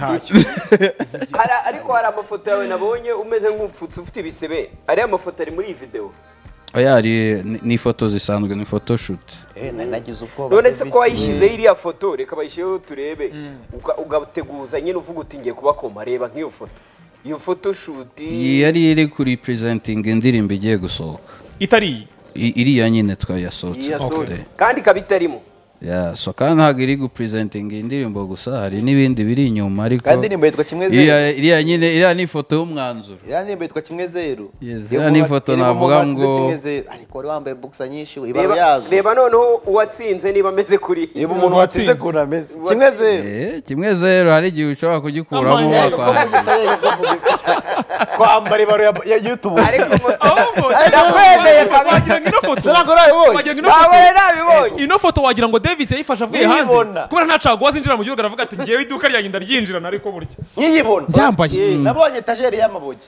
Hari- ariko hari amafoto yawe nabonye umeze nk'upfutse ufite ibisebe ariya mafoto ari muri iyi videwo oya hari ni- ni ifoto zisanzwe ni photoshoot Eh, nari nagize ubwoba none se Davis. ko wayishyizeho iriya foto reka bayishyireho turebe Uga- ugateguza nyine uvuga uti ngiye kuba koma reba nk'iyo foto iyo foto shuti yari iri kuri purizentinga indirimbo igiye gusohoka itari iyi I- iriya nyine twayasohotse yasohotse kandi ikaba itarimo ya so kandi ntabwo iri gupurizentinga indirimbo gusa hari n'ibindi biri inyuma ariko kandi nimba yitwa kimwe zeru iriya iriya nyine iriya ni ifoto y'umwanzuro iriya nimba yitwa kimwe zeru Yes, Iyo iriya ni muba- ifoto irimo navuga muba zitwa ngo- kimwe zeru. ariko wari wambaye buksa nyinshi we, ibaba reba yazo reba noneho uwatsinze niba ameze kuri niba umuntu watsinze ukuntu ameze kimwe zeru Eh, kimwe zero hari igihe ushobora kugikuramo Amanya, wakwandura kwambara ibaro ya- ya yutubu ariko gusa ahubwo ndakwemeye kabisa wagira ngo ino foto wagira ngo ino nabone foto nabibonye ino foto wagira ngo davis yayifashe avuye hanze Nkiyibona. kubera nta caguwa zinjira mu gihugu aravuga ati ngewe iduka ryanjye ndaryinjirana nariko burya nkiyibona Ryambaye. Eh, nabonye etajeri y'amabuye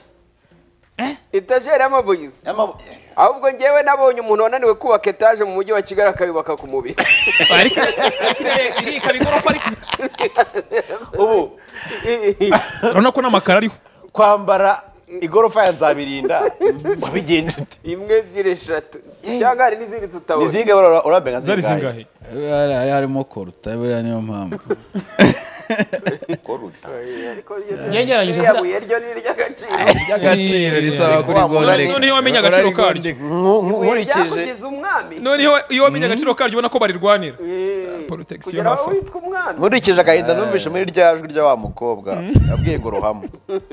etajeri y'amabuyizi Y'amabuye. ahubwo ngewe nabonye umuntu wananiwe kubaka etaje mu mujyi wa kigali akayubaka ku mubiri iri ikaba igorofa ariko ubu urabona ko n'amakaro ariho kwambara igorofa ya nzabirinda wabigenda ute imwe ebyiri eshatu cyangwa hari n'izindi tutabona nizinge bara urabenga zari zingahe zingahe hari harimo koruta buriya niyo mpamvu koruta Nyegeranyije iriya buye ryo ni iry'agaciro ry'agaciro risaba kuri gondeka noneho wamenye agaciro karyo ibuye nkurikije ryakugeza umwami noneho iyo wamenye agaciro karyo ubona ko barirwanira Eh, Protection kugera aho hafa. witwa umwami nkurikije agahinda numvise muri rya jwi rya wa mukobwa yabwiye ngo ruhamo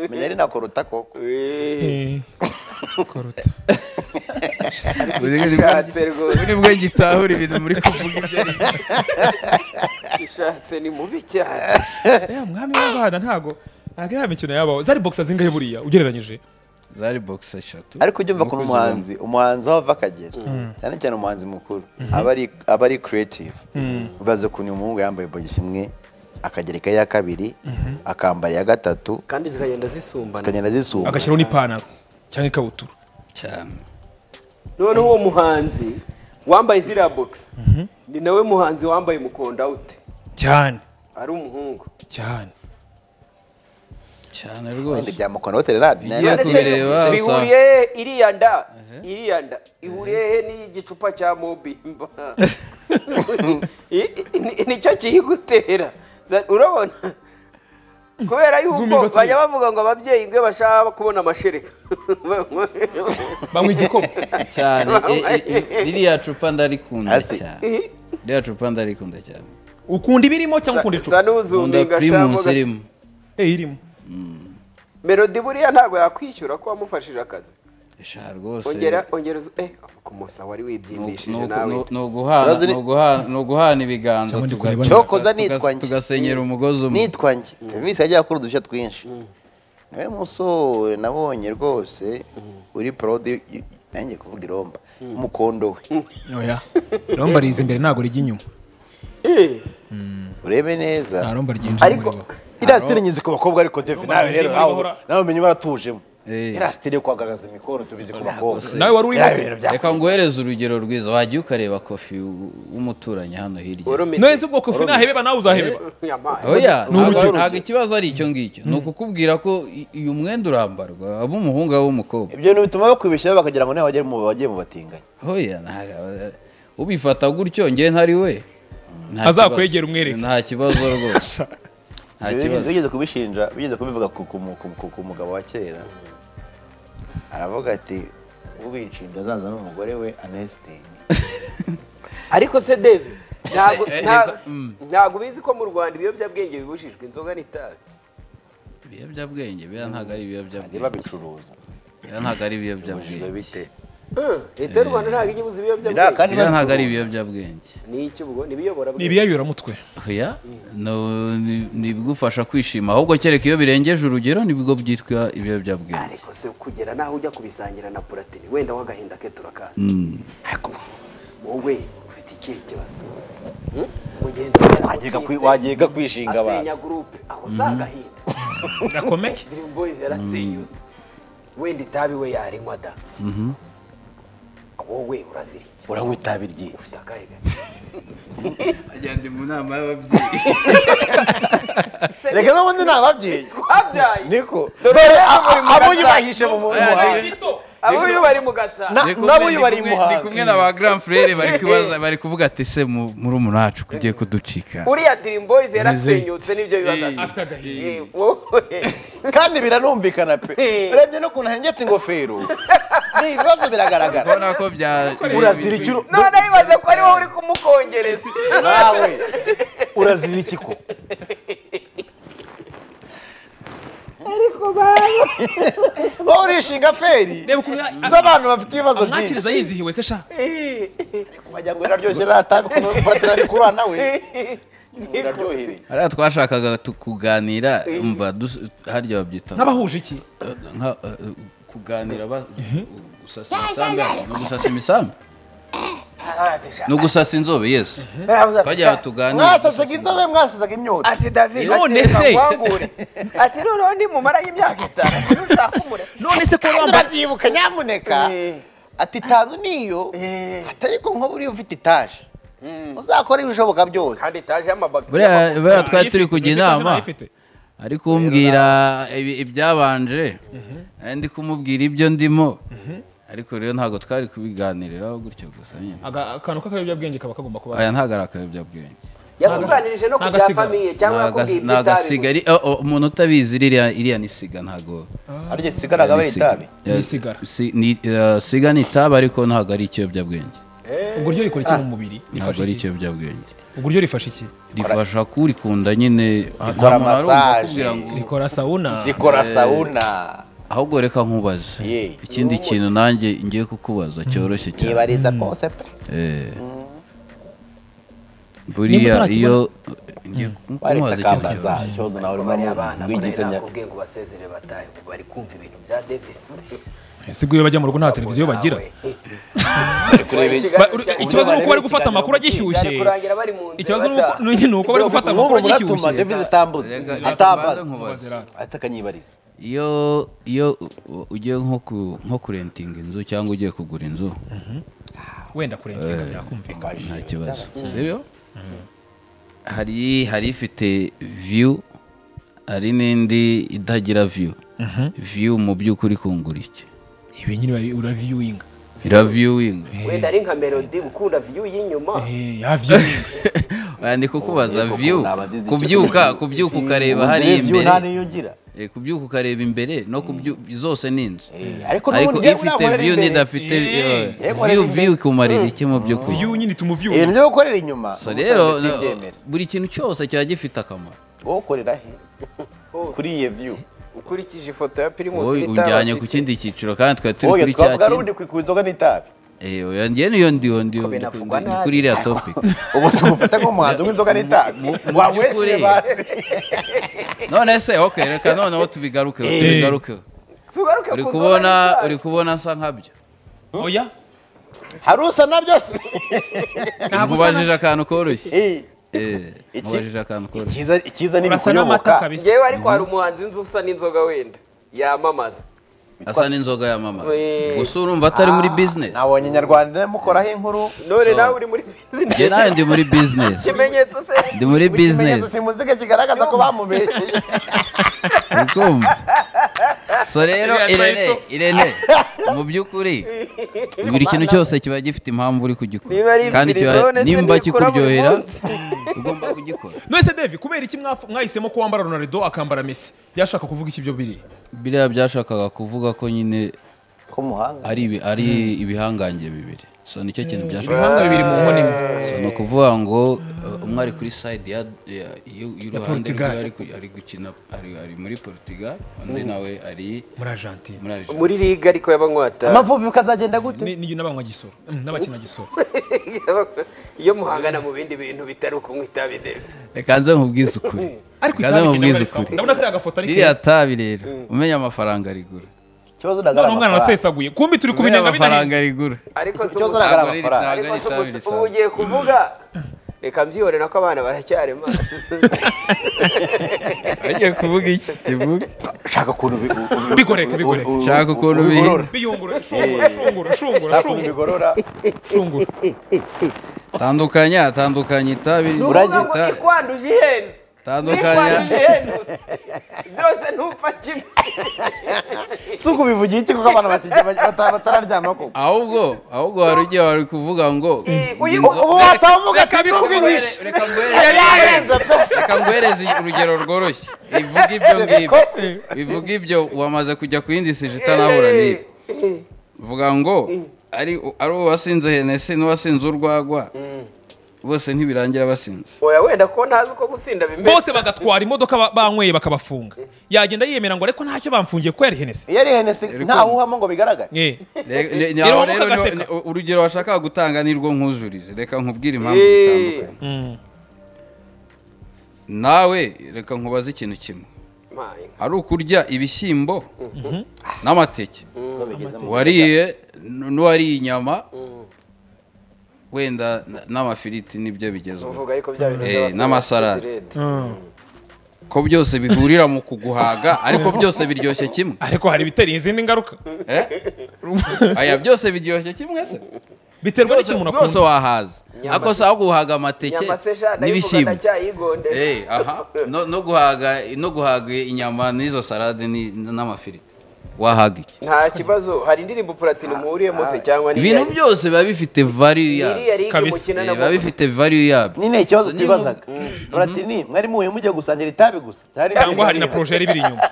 menya ari na koruta koko ishatse rwose buri bwo gitahura ibintu muri kuvuga ibyo ari byo. ishatse ni mubi cyane ya mwami w'abana ntago ntago iriya mikino yabaho zari boxer zingahe buriya ugereranyije zari bogisi eshatu ariko ujya umva Nuko ko zibona. umuhanzi umuhanzi aho ava akagera cyane cyane umuhanzi mukuru aba ari aba ari creative ubaze ukuntu uyu muhungu yambaye bogisi imwe akagereka iya kabiri akambara iya gatatu kandi zikagenda zisumbana zikagenda zisumba agashyiraho n'ipantaro cyangwa ikabutura cyane noneho uwo muhanzi wambaye ziriya bogisi ni nawe muhanzi wambaye mukonda ute cyane ari umuhungu cyane cyane Ibindi rwose bya mukona hoteli nabyo Iyo None se kubireba, usanga- bihuriye he iriya nda iriya nda ihuriye he n'igicupa cya mobimba I- i- nicyo kiyigutera Za- urabona kubera yuko bajya bavuga ngo ababyeyi ngo iyo bashaka kubona amashereka banywa igikoma cyane e- e- e- ririya cupa ndarikunda Hasi. cyane ririya cupa ndarikunda cyane ukunda ibirimo cyangwa ukunda icupa sa nkunda n'uzuminga pirimusi irimo eh irimo melodi buriya ntabwo yakwishyura ko wamufashije akazi eshanu rwose ongera ongera uzu- eh ku musa wari Ni uku- ni wibyimbishije uku- nawe ni uku- ni uguhana- Ikibazo ni- ni uguhana- ni uguhana ibiganza ndi tuga- kureba tuga- Cyokoza tuga- nitwa njye. tugasenyera umugozi umwe nitwa njye serivisi yajya akora udushya twinshi niwe musore nabonye rwose uri porodi nanjye kuvuga iromba umukondo we oya iromba riza imbere ntabwo rijya inyuma Eh, urebe neza nta romba ryinjira ariko muri bo iriya sitire nyizi ku bakobwa ariko devi nawe rero nyizi nawe bahora- nawe umenya baratujemo Eh. iriya sitire yo kugaragaza imikoro tubizi ku bakobwa nawe wari urimo Biriya se bintu bya- reka nguhereze urugero rwiza wajya ukareba kofi w- w'umuturanyi hano hirya warumenya. none se ubwoko ifu nahebeba nawe uzahebeba Nyamaye. oya ntabwo ntabwo ikibazo ari icyo ngicyo ni ukukubwira ko i- uyu mwenda urambarwa aba umuhungu aba umukobwa ibyo bintu bituma bakwibeshyaho bakagira ngo niba wagiye mu batinganyi oya ntabwo- ubifata gutyo njye ntari we Nta kibazo. Azakwegera umwereke. nta kibazo rwose nta Ibyo kibazo bigeze kubishinja bigeze kubivuga ku- ku mu- ku ku- ku mugabo wa kera aravuga ati ubinshinja azaza n'umugore we anesitini ariko se devi ntabwo eh, ntabwo- reba, mm. ntabwo ubizi ko mu rwanda ibiyobyabwenge bibujijwe inzoga n'itabi ibiyobyabwenge biriya ntabwo ari bajye ibiyobyabwenge babicuruza biriya ntabwo ari bujijwe ibiyobyabwenge bite Eh, leta y'u rwanda ntabwo ijya ibuza Biriya ibiyobyabwenge kandi biriya ntabwo ari babicuruza. ibiyobyabwenge ni icyo ubwo ni ibiyobora ni ibiyayoramutwe oya no- ni- ni ibigufasha kwishima ahubwo kereka iyo birengeje urugero nibwo byitwa ibiyobyabwenge ariko se kugera naho ujya kubisangira na puratini wenda w'agahinda ke turakazi ariko wowe ufite ikihe kibazo Hmm? mugenzi wawe Wagiye kwi- yatsinze, wagiye kwishinga abantu asenya gurupe ako si agahinda gakomeye dream boys yarasenyutse wenda itabi we yarinywa da wowe uraziriye uranywa itabi ryinshi ufite akahe gato ajya ndi mu nama y'ababyeyi reka n'ubundi ni ababyeyi twabyaye niko Dore dore abo uri mu abo gatsata. yubahishe mu muhanda abo uyu bari mu gatsa Na- Ndi kumwe- nabo uyu ndi bari i kumwe- ndi kumwe muhanga na ba grand frere bari kubaza bari kuvuga ati se mu- murumuna wacu kugiye kuducika uriya dream boys yarasenyutse n'ibyo bibazo Eh, afite eh, Eh, wowe. kandi biranumvikana pe urebye no kuntu ahengetse ingofero ni ibibazo biragaragara urabona ko bya urazira iki uru- none bibaze ko ari wowe uri kumukongereza nawe urazira iki ko ariko bawe wowe urishinga feri reba ukuntu ya- z'abantu bafite ibibazo byinshi amwakiriza yizihiwe se sha kumajya ngo iraryoshye ratabi kuratira rikurura nawe iraryohereye hariya twashakaga tu- kuganira umva dus- harya babyita n'abahuje iki nka eh, kuganira ba- gusasa imisambi ni ugusasa imisambi ni ugusasa inzobe yes twajya tuganira mwasasaga inzobe mwasasaga imyotsi ati david None ati, se. reka nkwangure. ati noneho nimumara y'imyaka itanu ntushaka umure none se ko kandi wambaye urabyibuka nyamuneka Eh. ati itanu niyo Eh. atari ko nkuba uriyo ufite itaje uzakora ibishoboka byose kandi itaje y'amabagi buriya buriya twari Ayifite, turi kujya uzi ko inama nayifite. ari kumbwira ibi- ibyabanje ari ndi kumubwira ibyo ndimo ariko rero ntabwo twari kubiganiriraho gutyo gusa nyine Aga- akantu k'akayobyabwenge kaba kagomba kuba aya ntabwo ari akayobyabwenge yakuganirije no ku bya N'agasiga. famiye cyangwa Ni no ku aga- ni agasiga by'itabi ari- oh, oh, umuntu utabizi ririya iriya ni siga ntabwo ariko sigaraga ari itabi Yeah, Ni sigara. si- ni- eh, siga ni itabi ariko ntabwo ari ikiyobyabwenge ubwo ryo rikora iki mu mubiri ntabwo ari ikiyobyabwenge ubwo ryo rifasha iki rifasha kurikunda nyine nta Rikora muntu arumva massage. akubwira ngo- rikora sawuna rikora sawuna ahubwo reka nkubaze ye ikindi kintu nanjye ngiye kukubaza cyoroshye cyane nibariza kose pe Eh. buriya iyo ngiye waretse kukubaza ikintu akambaza cyoroshye. ikibazo nawe urimo bariya bana rwigize kubera nya nakubwiye ngo basezere batahe ubu bari kumva ibintu bya davis sibwo iyo bajya mu rugo nta televiziyo bagira kureba Ba- uri- ikibazo ni uko bari gufata amakuru agishyushye cyane kurangira bari mu nzu ikibazo ni bataha. uko- ni uko bari gufata n'ubu amakuru muratuma agishyushye david atambuze Reka- reka atambaza mbanze nkubaze. ahita akanyibariza iyo iyo u- ugiye nko ku- nko kurentinga inzu cyangwa ugiye kugura inzu wenda kurenga byakumvikana nta kibazo sibyo hari hari ifite view hari n'indi itagira view view mu by'ukuri kungura iki ibi nyine ura- uraviewinga iraviewing wenda ari nka melody ukunda view y'inyuma Eh, ya viewing Oya, ndi kukubaza koko view nabazize icyo kubyuka kintu. kubyuka ukareba hariya Ugira view nta imbere niyo ugira Eh, kubyuka ukareba imbere no kubyu zose ni inzu Eh, ariko ariko n'ubundi iyo ifite nkorera view imbere. n'idafite eh, Njyewe nkorera view imbere. view ikumarira iki mu by'ukuri view nyine ituma view ibintu byo gukorera inyuma so ubusanzwe rero simbyemera. buri kintu cyose kiba gifite akamaro wowe ukorera he kuri iyo view ukurikije ifoto ya primus wowe n'itabi ujyanye afite. ku kindi cyiciro kandi twari turi oya kuri cya twavuga rundi ku inzoga n'itabi kindi ngewe niyo ndiyo ndiyo Ko binavugwa ndi nabi. kuri iriya topic ubu tugufata nk'umuhanzi w'inzoga n'itabi mu- mu by'ukuri. wamwishyuye base none se ok reka noneho tubigarukeho tubigarukeho tugaruke uri ku nzoga kubona n'itabi. uri kubona asa nkabyo oya hari usa na byose nkubajije akantu koroshye Eh, Eh, Iki- nkubajije akantu koroshye icyiza icyiza ni urasa n'amata ibikuyoboka kabisa ngewe ariko hari umuhanzi nzi usa n'inzoga wenda yamamaza asa n'inzoga yamamaza Wee. gusa urumva atari muri business nabonye nyarwanda mukoraho inkuru none So. nawe uri muri njye bizinesi nawe ndi muri business ikimenyetso se ndi muri business ikimenyetso simuzike kigaragaza ko bamubeshyeye ukumva so rero Iriya irene title. irene mu by'ukuri buri kintu cyose kiba gifite impamvu uri Niba kugikora ari imfirizone se nimba nibikora buri kikuryohera munsi. ugomba kugikora none se david kubera iki mwaf- mwahisemo ko wambara ronaldo akambara messi yashaka kuvuga iki byo biri biriya byashakaga kuvuga ko nyine ko muhanga ari ibi- ari ibihangange bibiri so nicyo kintu byashakaga ibihanga bibiri mu nkono imwe so ni ukuvuga ngo uh, umwe ari kuri side ya- ya- y'u- y'uruhande rwe Portugal. ari ku- ari gukina ari- ari muri portugal undi nawe ari muri argentine muri Algeria. muri liga ariko y'abanywatabara amavubi ukazagenda gute Ni- ni n'abanywa gisoro Mm, n'abakina gisoro iyo muhangana mu bindi bintu bitari ukunywa itabi deve reka nze nkubwize ukuri ariko reka nze itabi nkubwize ryo ukuri ndabona kariya gafoto ari ririya keza tabi rero umenya amafaranga rigura ikibazo ntabwo ari none umwana amafaranga arasesaguye kumbi turi umenya kubinenga binahinze amafaranga rigura ariko si ikibazo ubusa- ntabwo ari Ntabwo ari- amafaranga ariko ntabwo ari si itabi ubusa- ubu risanzwe ugiye kuvuga reka mbyibone nako abana baracyarema agiye kuvuga iki kivuga shaka ukuntu bi- u- u- Bigoreka, u- u- bigoreka. u- Shaka ukuntu u- ubigorora. biyungura shungura shungura shungura shaka ukuntu shungura bigorora shungura tandukanya tandukanya itabi Uragira- ngo ikwanduje ihenze tandukanya n'ikwanduje ihendutse byose ntupfa kimwe si ukubivugira iki kuko abantu bakijya bata- batararyama koko ahubwo ahubwo wari ugiye wari kuvuga ngo uyu- inzo- ubu watamuga ati Ngwere- ntubinyishe reka ngwere- reka ngwereze urugero rworoshye bivuga ibyo ngibyo bivuga ibyo wamaze kujya ku yindi sije itanahura n'ibi vuga ngo ari ari uwasinze henesi n'uwasinze urwagwa bose ntibirangira basinze oya wenda ko ntazi uko gusinda bimeze bose bagatwara imodoka ba- banyweye bakabafunga yagenda yiyemera ngo ariko ntacyo bamfungiye kuko yari henesi iyo ari henesi nta wuhamo ngo bigaragare Eh, Re- ne- ne- Reba aho muka rero niho- gaseka. ni- urugero washakaga gutanga nirwo nkuzurize reka nkubwire impamvu bitandukanye mm. nawe reka nkubaze ikintu kimwe ari ukurya ibishyimbo n'amateke Nubwo bigeze mu- wariye n- n'uwariye inyama wenda n- n'amafiriti nibyo bigezweho uvuga ariko bya bintu Eh, by'abasore n'amasarade. bafite direde. ko byose bihurira mu kuguhaga ariko byose biryoshye kimwe ariko hari ibitera izindi ngaruka Eh? aya byose biryoshye kimwe se biterwa Byose- n'icyo umuntu byose akunda wahaza ako si aho guhaga amateke nyama se sha ndayivuga n'ibishyimbo ndacyayigondera Eh, aha no, no guhaga no guhaga inyama n'izo salade ni- n'amafiriti wahaga iki nta kibazo hari indirimbo platini muhuriyemo se cyangwa ibintu byose biba bifite value yabyo iriya ligue Kabisa. mukina Eh, na biba bo bifite value yabyo nyine ikibazo So, twibazaga muratini mwari muhuye mujya gusangira itabi gusa Hari cyangwa hari na porojeri ibiri inyuma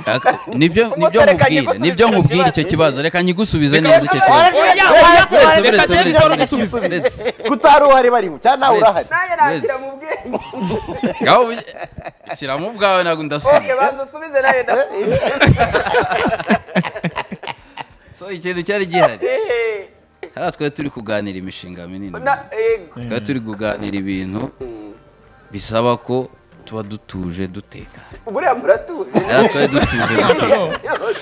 Aka- nibyo nibyo reka nkubwire nyigusubize nibyo icyo nkubwire icyo kibazo. kibazo reka nyigusubize neza icyo kibazo oya Uretse, oya reka uretse, uretse, denise uretse, uragisubiza uretse. kutari uhari barimo cyangwa nawe urahari nawe nakira Yes. mu bwenge Ngaho ubi- shyiramo ubwawe ntabwo oke ndasubiza banza usubize nawe na so ikintu cyari gihari Eh, hariya twari turi kuganira imishinga minini na- eh, twari turi kuganira ibintu bisaba ko tuba dutuje duteka buriya muratuje Hariya twari dutuje duteka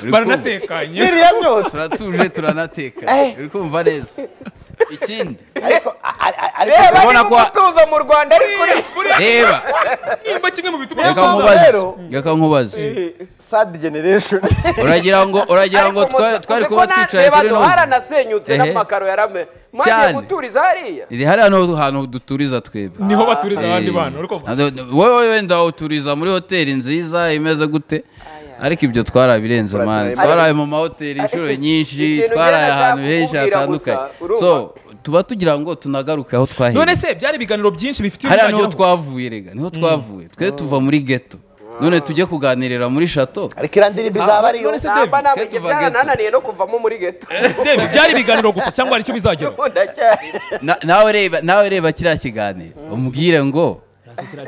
baranatekanye biriya byose turatuje turanateka uri kumva neza ikindi ariko a- a- a- ariko reba Urabona niba ko- umutuzo mu rwanda ari kuri reba nimba kimwe mu bituma reka Niyo mpamvu nkubaze rero- reka nkubaze sad generation uragira ngo uragira ngo Ariko twa- musa- twari uzi ko kuba na- twicaye reba kuri do- noza haranasenyutse Ehe. n'amakaro yarame mwagiye Cyane. guturiza hariya iri hariya niho hantu duturiza twebwe niho baturiza abandi Eh, bana uri kumva ntabwo- wowe wenda uturiza muri hoteli nziza imeze gute ariko ibyo twarabirenze mani twaraye mu mahoteli inshuro nyinshi Ikintu twaraye njye ahantu nashaka henshi kukubwira gusa, hatandukanye urumva? so tuba tugira ngo tunagaruke aho none twahereye se byari ibiganiro byinshi bifite hariya niho ibizageraho twavuye rega niho twavuye twe tuva muri geto none tujye kuganirira muri shato ariko iriya ndirimbo izaba ariyo none se David, namba namba Kate ibyo Van Gogh. byarananiye no kuvamo muri geto Dave, byari ibiganiro gusa cyangwa hari icyo bizageraho ndacyari Na- nawe reba nawe reba kiriya kiganiro umubwire ngo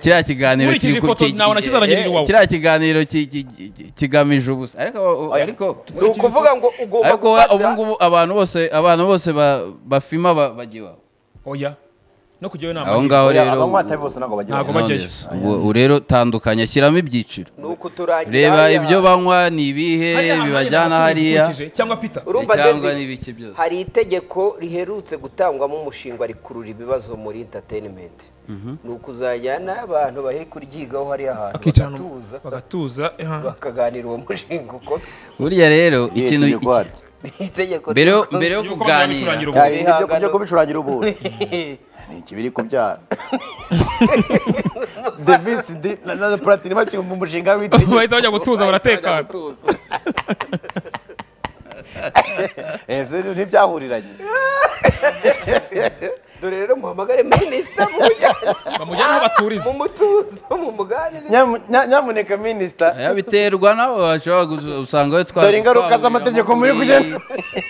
kiriya kiganiro Nkurikije kiri ku- ifoto ki- nabona kizanagirira eh, iwawe. kiriya kiganiro ki- ki- ki- kigamije ubusa ariko ariko ni ukuvuga ngo ugomba ariko we- ubu gufata ngubu abantu bose abantu bose ba- bafima ba- bajya iwabo oya no kujyayo ni aho amahirwe ngaho rero abanywa tabi bose ntabwo bagira Ntabwo ngo- bajyayo. Knowless, ubu- ubu rero tandukanya shyiramo ibyiciro ni ukuturangira reba hariya. ibyo banywa ni ibihe Hariya bibajyana ahantu nyine hariya baturutse cyangwa peter urumva cyangwa Davis, n'ibiki byose. hari itegeko riherutse gutangwamo umushinga rikurura ibibazo muri entertainment ni ukuzajyana n'abantu bari kuryigaho hariya hantu Bakicana bagatuza bagatuza eh, bakaganira uwo mushinga uko burya rero Iyi ikintu tegeko hari. ni itegeko mbere yo- rivuga- mbere yo Yuko kuganira bazabicurangira Hari ubu. ibyo byo kubicurangira ubundi ni ikibiri kubyara devisi di na- na puratini bacyumva umushinga w'itegeko bahita bajya gutuza baratekana Eh, se ntibyahuriranye dore rero muhamagare minisita mumujyane bamujyana aho baturiza mu mutuzo mu muganire Nyamu- nya- nyamuneka minisita Aya biterwa nabo bashobora gusa- usanga we twa Dore ingaruka z'amategeko muri kugena.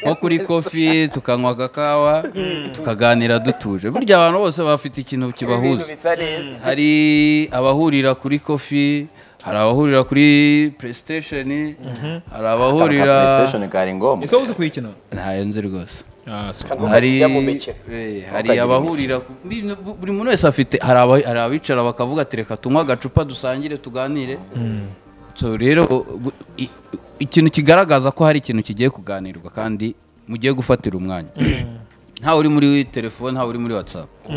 nko kuri kofi tukanywa agakawa tukaganira dutuje burya abantu bose bafite ikintu ibintu kibahuza bisa neza hari abahurira kuri kofi hari abahurira kuri playstation hari abahurira PlayStation kari ngombwa ese uzi kuyikina ntayo nzi rwose Ah, so. Agomba hari kujya mu mikino eh, hari abahurira ku- bino- bu- buri muntu wese afite hari aba- hari abicara bakavuga ati reka tunywe agacupa dusangire tuganire so rero gu- i- ikintu kigaragaza ko hari ikintu kigiye kuganirwa kandi mugiye gufatira umwanya ntawe uri muri telefone ntawe uri muri watsapu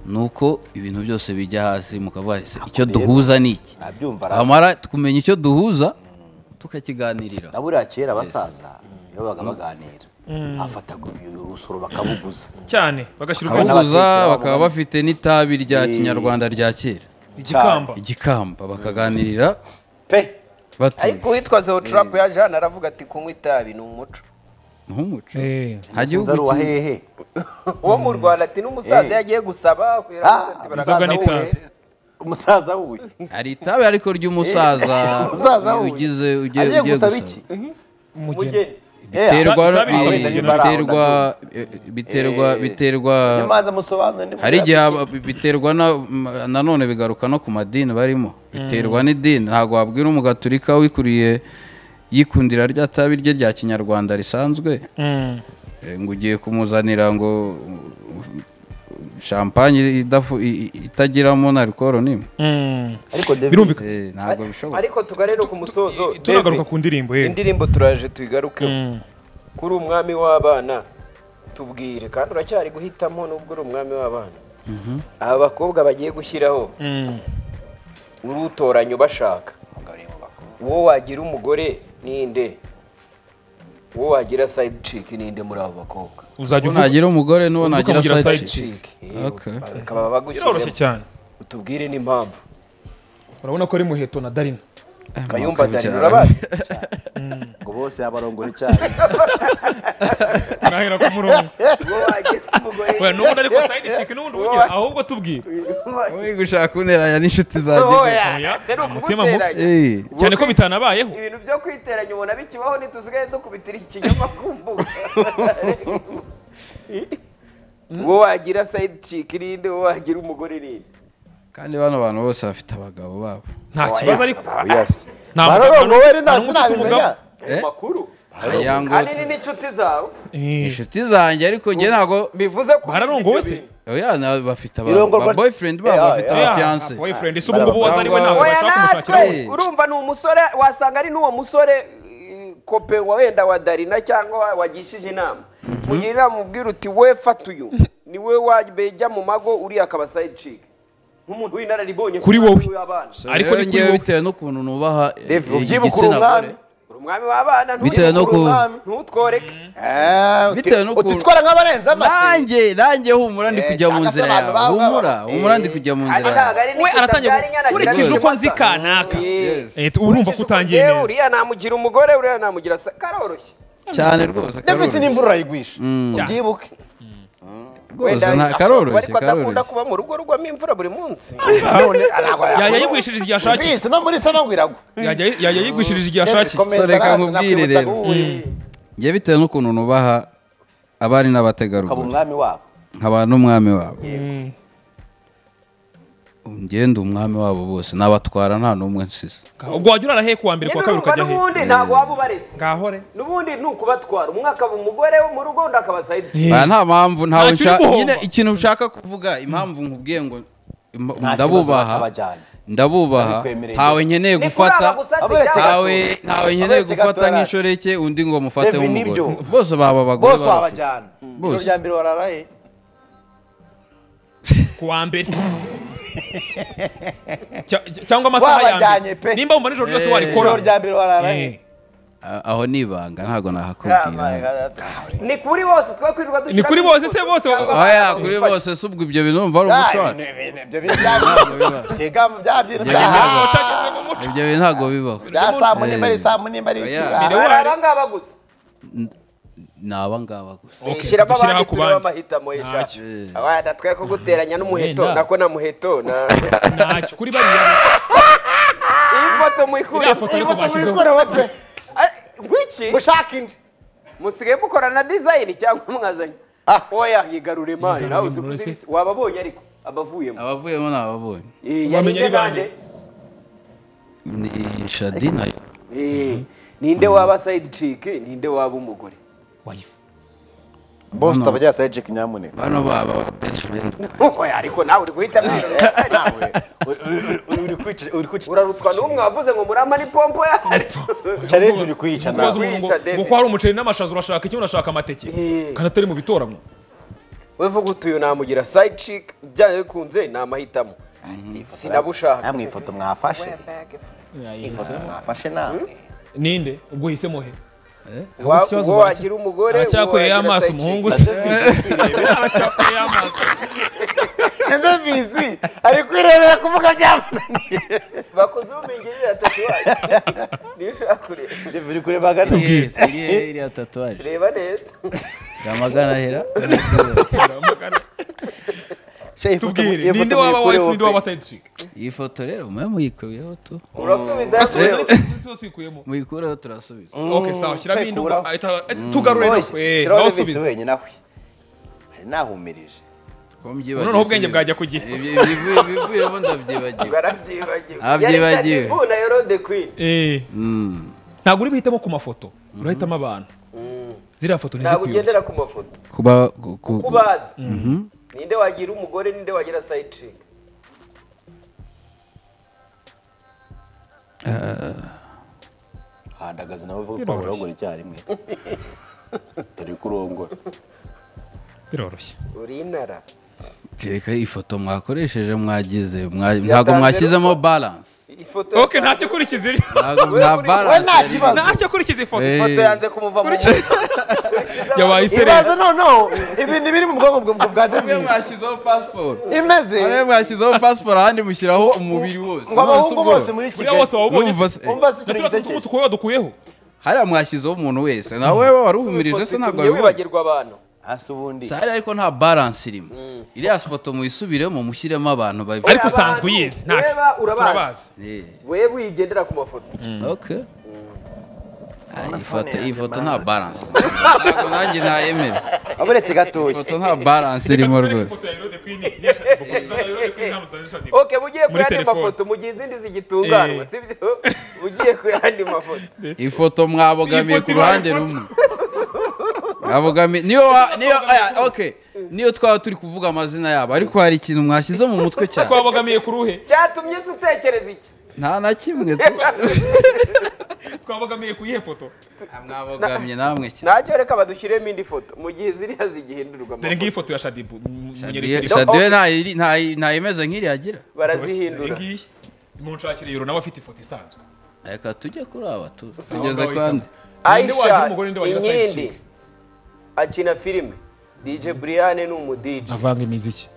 ni uko ibintu byose bijya hasi mukavuga ese icyo duhuza ni iki nabyumva twamara tukumenya icyo duhuza tukakiganirira na buriya kera abasaza iyo babaga baganira bafataga urusoro bakabuguza cyane bagashyira Abana ubwoko abaguza bakekera, bakaba abana- bafite n'itabi rya Eh. kinyarwanda rya kera igikamba igikamba bakaganirira pe batuje ariko uwitwa zeoturapu yaje hano aravuga ati kunywa itabi ni umuco nk'umuco Eh, nta gihugu ari uwa kimwe- hehe uwo mu rwanda ati n'umusaza Eh. yagiye gusaba Ah, inzoga n'itabi. umusaza wuye hari itabi ariko ry'umusaza umusaza wuye ugize ugiye agiye ugiye gusaba gusaba. iki umugeni biterwa Ta- tabi eh, risohoka igihe nari biterwa baraho, eh, biterwa Eh. biterwa imanza musobanura ndi hari musaza igihe iki? aba- biterwa na m- nanone bigaruka no ku madini barimo biterwa n'idini ntabwo wabwira umugaturika wikuriye yikundira rya tabi rye rya kinyarwanda risanzwe eh, ngo ugiye kumuzanira ngo mm, champagne idafu- i- i- itagiramo na alcohol nimwe ariko david birumvikana Eh, ntabwo bishoboka ariko tugarere ku musozo tunagaruka David, ku ndirimbo ye indirimbo turaje tuyigarukeho kuri umwami w'abana tubwire kandi uracyari guhitamo n'ubwo uri umwami w'abana aba bakobwa bagiye gushyiraho urutoranya ubashaka uwo wagira umugore ninde uwo wagira sayidi ciki ninde muri abo bakobwa uzajya Uwo uvuga nagira umugore n'uwo uvuga nagira kugira side side chick. ciki Okay. bakaba biroroshye bagushyiramo cyane utubwire n'impamvu urabona ko ari muheto na darina kayumba darina ukabyara. urabazi ngo bose yabarongora icyayi nahera ku murongo uwo wagira umugore we n'ubundi ariko sayidi ciki n'ubundi ubugira ahubwo tubwire Uri gushaka kuneranya n'inshuti zanjye oya Oya, ese ni umutima mubi. ukuguteranya Eh, cyane ko bitanabayeho ibintu byo kwiteranya ubona bikibaho ntitusigaye dukubitira iki kinyoma ku mbuga uwo wagira sayidi ciki ninde uwo wagira umugore ninde kandi bano bantu bose bafite abagabo babo nta kibazo ariko yes nta barongowe mugabo- rero nta nta n'umwe ufite umugabo. sinabimenya Eh? makuru aya ngo kandi ni n'inshuti zawe inshuti zanjye ariko njye ntabwo bivuze ko bararongowe se oya na- bafite Irongorwa- ababoyfriend Eh, babo ah, bafite eh, abafiyanse boyfriend ese ubu ngubu waza ari we ntabwo Oya, oya bashaka kumushakira natwe undi we. urumva ni umusore wasanga ari n'uwo musore eh, kope wa wenda wa darina cyangwa wa- wagishije inama mugira inama ubwira uti we fata uyu ni we wabejya mu mago uriya akaba sayidi ciki nk'umuntu w'inararibonye Kuri wowe. w'abana ariko ariko ni ni kuri ngewe wowe. bitewe n'ukuntu nubaha eh, David, ubyibuka igitsina gore urumwami uri umwami w'abana bitewe no ku ntutworeke bitewe no ku- utitwara nk'abarenze amase nanjye nanjye humura ndi Eh, kujya mu cyangwa se nzira abantu yawe baba- humura baba- humura Eh. ndi kujya mu Ariko nzira ntabwo yawe ari we n'icyo aratangira abyara inyana ukurikije agira uko nzi n'ibimasa. kanaka Eh, Yes. Eh, urumva ko ukurikije utangiye uko njyewe, neza uriya namugira umugore uriya namugira sa karoroshye cyane rwose david karoroshye. n'imvura yayigwisha ubyibuke rwose Wenda nta- ashobora kuba karoroshye ariko adakunda karoroshye kuba mu rugo rwamo imvura buri munsi none ntabwo yajya yigwishiriza igihe ashakiye Bisi, no muri sanangwa iragwa yajya yajya yigwishiriza igihe ashakiye Komeza, So, reka araza, nkubwire nakwibutsa rero. guhura. njye bitewe n'ukuntu nubaha abari ukaba n'abategarugori umwami wabo nkaba n'umwami wabo ngenda umwami wabo bose nabatwara nta n'umwe nsize ubwo wajya urara he kuwa mbere kuwa kabiri urumva ukajya he n'ubundi ntabwo waba ubaretse ngahore n'ubundi ni ukubatwara umwe akaba umugore wo mu rugo undi akaba sayidi Ba, nta mpamvu Nta ntawe kiri nshaka guhomba. nyine ikintu ushaka kuvuga impamvu nkubwiye ngo im- Nta kibazo ndabubaha bakabajyana. ndabubaha Babikwemereye. ntawe nkeneye ni kuraba gufata gusa si Aberetse cyangwa ntawe ntawe nkeneye Aberetse gufata gatora. nk'inshoreke undi ngo mufate David, nk'umugore nibyo. bose baba abagore bose barafite wabajyana ijoro Bose. rya mbere wararaye kuwa mbere Cya- cyangwa amasaha Wabajyanye yanjye pe. nimba wumva nijoro ryose warikora ijoro rya mbere wararaye A- aho ni ibanga ntabwo nahakubwira se- ni kuri bose twe kwirirwa dushyira ni kuri bose se bose oya kuri bose si ubwo ibyo bintu bumva ari Ah, umuco ibintu- wacu ibintu- ibyo bintu bya- tega bya bintu Ibyo bya- bintu ntabwo- cyageze mu muco ibyo bintu ntabwo bibaho bya saa munimba ari saa munimba ari iki Oya. Ah, hari abangaba gusa ni abangaba gusa Okay, shyiramo dushyire abandi ku turebe bandi. amahitamo y'ishati Eh. abana twe ko guteranya n'umuheto Wenda. nako na muheto na ntacyo kuri bariya iyi foto muyikuremo foto iyi yo foto kubashyizeho. muyikureho pe Ari- ngwiki gushaka indi musigaye mukora na dizayini cyangwa mwazanye oya yigarure mani nawe uzi Yigarure kudirisi wababonye ariko abavuyemo abavuyemo ni ababonye Eh, Wamenya yarinde ari bande? bande? ni shadi na yo Eh, ninde waba sayidi ciki ninde waba umugore wayifu bose utabajyana sayidi ceki nyamuneka bano baba best friend oya ariko nawe uri guhita Nawe, uri- uri- uri- uri- uri kwica- uri kwica- urarutwa n'uwo mwavuze ngo murampa n'ipompo yawe challenge uri kwica nawe ubaza umuntu ngo Wica, David. ngo ko hari umuceri n'amashaza urashaka iki urashaka amateke Eh. kandi atari mu bitoranwa we vuga utuyu namugira side chick byanze bikunze ni amahitamo sinabushaka namwe ifoto mwafashe ifoto mwafashe namwe ninde ubwo hisemo he Wa- Ubu si ikibazo uwo baracya- wagira umugore aracyakoreye uwo wagira amaso side chick. umuhungu se aracyakoreye amaso ndabizi ari kwirebera kuvuga byamunaniye bakoze ubumingirira tatuwaje niyo ushaka kureba biri kureba hagati iriya iriya tatuwaje reba neza yamagana hera tubwire ninde waba wife ninde waba side chick iyi foto rero mube muyikuyeho tu urasubiza Turasubiza ariko tuba tuyikuyemo muyikureho turasubiza okay sawa shyiramo indi ubwo- ahita ahita- tugarure Oye, eh, shyiraho nawe Davis usubize wenyine aho hari nahumirije noneho ubwenge bwajya ku gihe ibivuyemo ndabyibagiwe barabyibagiwe Abyibagiwe. na yorode queen Eh, Mm. ntabwo uri guhitamo ku mafoto urahitamo abantu ziriya foto ntabwo ntizikuyobye ugendera ku mafoto kuba ku- ku- kubazi ninde wagira umugore ninde wagira side chick handagaze nawe uvuga ko urongora icyarimwe dore ko urongora biroroshye uri inara kereka ifoto mwakoresheje mwagize mwa- ntabwo mwashyizemo balance ifoto okay ntacyo kurikiza iri ntabwo nta balance yari irimo. ntacyo kurikiza ifoto ifoto yanze kumuva mu mutwe yabaye isereri ibibazo noneho ibintu biri mu bwonko bwa- bwa Mwe Davis mwashyizeho pasiporo imeze mwe mwashyizeho pasiporo ahandi mushyiraho umubiri wose ngo abahungu ubworo. bose muri buriya kigali bose wawubonye Urumva se- umva se ikintu turiya gisekeje tuntu tukaba dukuyeho hariya mwashyizeho umuntu wese nawe wari uhumirije se ntabwo Iyo wabivuga wibagirwa abantu hasi ubundi Si hariya ariko nta balance irimo iriya foto muyisubiremo mushyiremo abantu babi ariko usanzwe uyizi ntacyo Ureba, urabazi. turabazi Eh, we wigendera ku mafoto okay. Ah, iyi foto iyi foto nta balance irimo. ntabwo nanjye nayemera waburetse gatoya ifoto nta balance irimo rwose ok bugiye ku Muri yandi telefone. mafoto mu gihe izindi zigitunganwa Eh. sibyo ugiye ku yandi mafoto ifoto mwabogamiye Iyi foto ku ruhande ibaye rumwe mwabogamiye niyo wa- niyo aya, okay niyo twaba turi kuvuga amazina yabo ariko hari ikintu mwashyize mu mutwe cyane twabogamiye ku ruhe cyatumye se utekereza iki nta na kimwe tu- twabogamiye ku iyihe foto mwabogamye namwe cyane ntacyo reka badushyiremo indi foto mu gihe ziriya zigihindurwa dore ngiyi amafoto foto ya shadibu m- Shadiye- munyeretse shadiye ntayiri- ntayi- ntayimeze nk'iriya agira barazihindura ngiyi munshakire yoro nawe afite ifoto isanzwe reka tujye kuri aba tu tugeze ku handi Ninde wagira aisha umugore, ninde wagira side inkindi chick? akina filime dj brian ni umudj avanga imiziki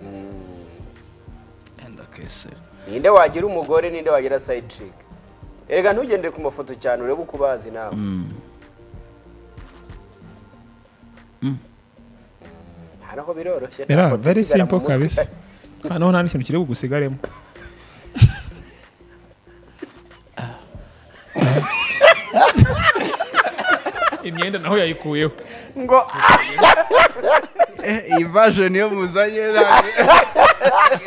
Enda kesera. ninde wagira umugore ninde wagira side chick erega ntugendere ku mafoto cyane urebe uko ubazi nawe hano ho biroroshye nta Era, foto very isigara mu simple mutwe. kabisa. hano nta n'ikintu kiri bugusigaremo imyenda naho yayikuyeho Eh, iyi version yo muzanye ntabwo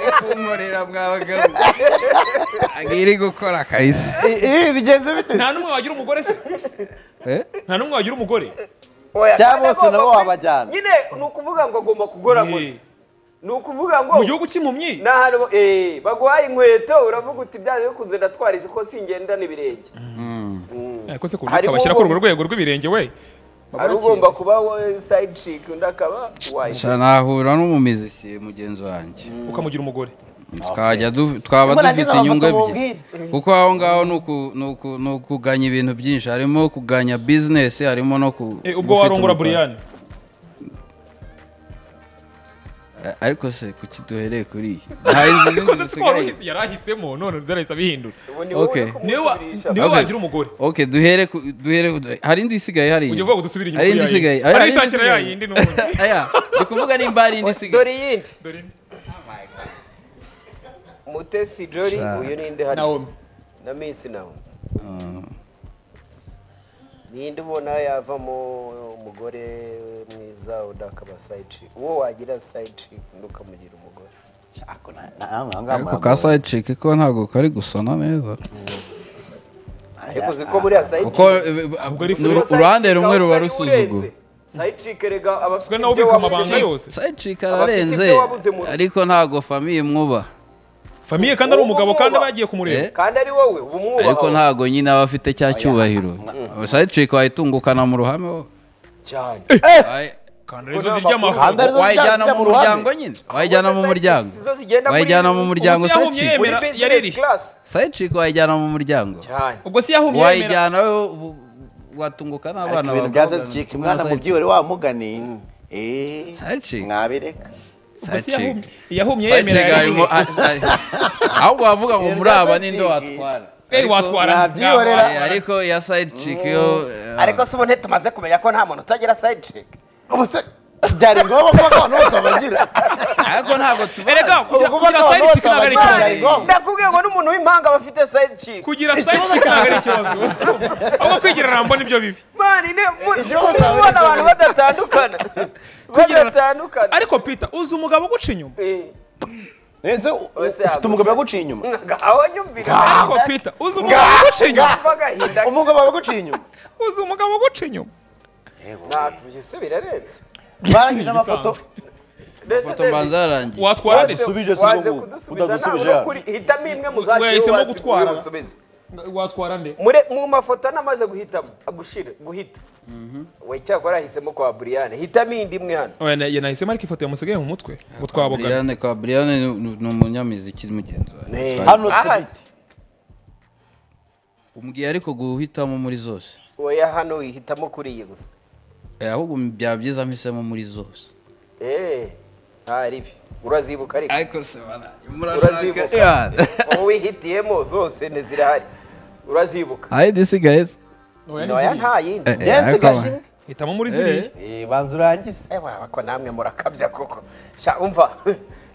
iri kunkorera mwabagabo ntabwo iri gukora kabisa ibi bigenze bite nta n'umwe wagira umugore se Eh? nta n'umwe wagira umugore Oya, Cyangwa kandi bose agomba nabo kuri- wabajyana. nyine ni ukuvuga ngo agomba kugora Eh. gusa ni ukuvuga ngo mu gihugu cy'impumyi ni ahantu bo- eh, baguhaye inkweto uravuga uti byanze bikunze ndatwara izi ko singenda n'ibirenge Mm. Eh, ko se ku Harimo buryo twabashyira kuri urwo uwo- rwego rw'ibirenge we hari ugomba kuba we side chick undi akaba wife Sha nahura n'umumizisiye mugenzi wanjye ukamugira umugore tukajya du- twaba Mbona dufite ngize inyungu amafoto ebyiri kuko aho ngaho ni uku- ni uku- ni ukuganya ibintu byinshi harimo kuganya bizinesi harimo no ku Eh, ubwo gufite warongora umupaka. buriyani Eh, ariko se kuki duhereye kuri iyi nta inzu ko se twari y'inzu dusigaye uhise yari ahisemo none yarahise abihindura ubu ni wowe Okay. uri niwe wa- kumusubirisha niwe Okay. wagira umugore ok duhere ku- duhere ku- hari indi isigaye hari ujya iyi uvuga ngo dusubire inyuma hari kuri indi ya isigaye yindi. arishakira ya yindi n'ubundi aya ni kuvuga nimba hari indi isigaye dore iyindi dore indi. mutesi jori uyu ninde hano Naomi. na miss nawe ninde ubona yavamo umugore mwiza undi akaba side chick uwo wagira side chick undi ukamugira umugore ako na- na- namwe aho ngaho ako mwaba- ka side chick ko ntabwo kari gusona neza ariko uzi ko buriya side kuko eh, eh, ni uru- side uruhande chick rumwe ahubwo ruba ari rusuzuguwe urenze. side chick erega aba afite twe nawe ibyo ubika wabuze. amabanga yose side chick Abafite ararenze ibyo wabuze mu- ariko ntabwo famiye mwubaha famiye kandi ari umugabo kandi Uwo- bagiye kumureba Eh? kandi ari wowe uba umwubaha ariko ntabwo nyine aba afite cya cyubahiro side chick wayitungukana mu ruhame wowe. cyane Ay- kanda arizo zirya amafu Kanda arizo wayijyana zijya mu mu muryango ruhame. nyine wayijyana mu muryango Zo zigenda muri- wayijyana mu muryango Ubuse yahumye sayiciki muri Yemera, business yaririye. class sayiciki wayijyana mu muryango cyane ubwo si yahumye yemera wayijyana wowe ubu- watunguka ariko n'abana ibintu bya zazicika umwana mu byibore wa mugani eee Sayiciki. mwabireka ubwo si sayiciki yahumye yahumye yemera sayiciki harimo yaririye. ahubwo wavuga ngo muri aba ninde Zaziciki. watwara Kweri Ariko- watwara Nabyihorera. Eh, ariko iya sayiciki yo eh, ariko se ubu ntitumaze kumenya ko nta muntu utagira side check ubuse byari ngombwa kuba ko abantu bose bagira ariko ntabwo tubazi erega kugira Ubu kugira ko side abantu chick ntabwo ari bose ikibazo bagira ngombwa. ndakubwiye ngo n'umuntu w'impanga aba afite side check kugira side chick ntabwo ari ikibazo ahubwo kwigira rambo nibyo bibi mani ne mu- Ikibazo kuba cyawe ubona ni abantu badatandukana badatandukana ariko peter uzi umugabo uguca inyuma Eh, ese Ose ufite umugabo waguciye inyuma aho nyumvira ariko peter uzi umugabo uguca inyuma mva agahinda umugabo waguciye inyuma uzi umugabo uguca inyuma ntabyo se birarenze barangije amafoto Mbese ifoto David, mbanza yarangiye watwara waze- nde Udasubije si waze ubu, kudusubiza, udadusubije ntabwo ya. ukuri. hitamo imwe mu zakira Wahisemo uwasi- gutwara. uwusubize. watwara nde Mure- mu mafoto namaze guhitamo agushira guhita we cyakora ahisemo kwa buriyane hitamo indi imwe hano oya na- ye nahisemo ariko ifoto yamusigaye mu mutwe ngo twabogane Brian kwa Brian ni- ni ni umunyamiziki mugenzi wawe hano Aha si se. umbwiye ariko guhitamo muri zose oya hano wihitamo kuri iyi gusa Eh, ahubwo byaba byiza mpisemo muri zose Eh, ntari bi urazibuka ariko ariko se bana Urazibuka. Yeah. ubu wihitiyemo zose ntizirahari urazibuka Ayi disigaye se oya nta yindi ariko hitamo muri ziriya Eh, banza urangize Eh, waba ko namwe murakabya koko sha umva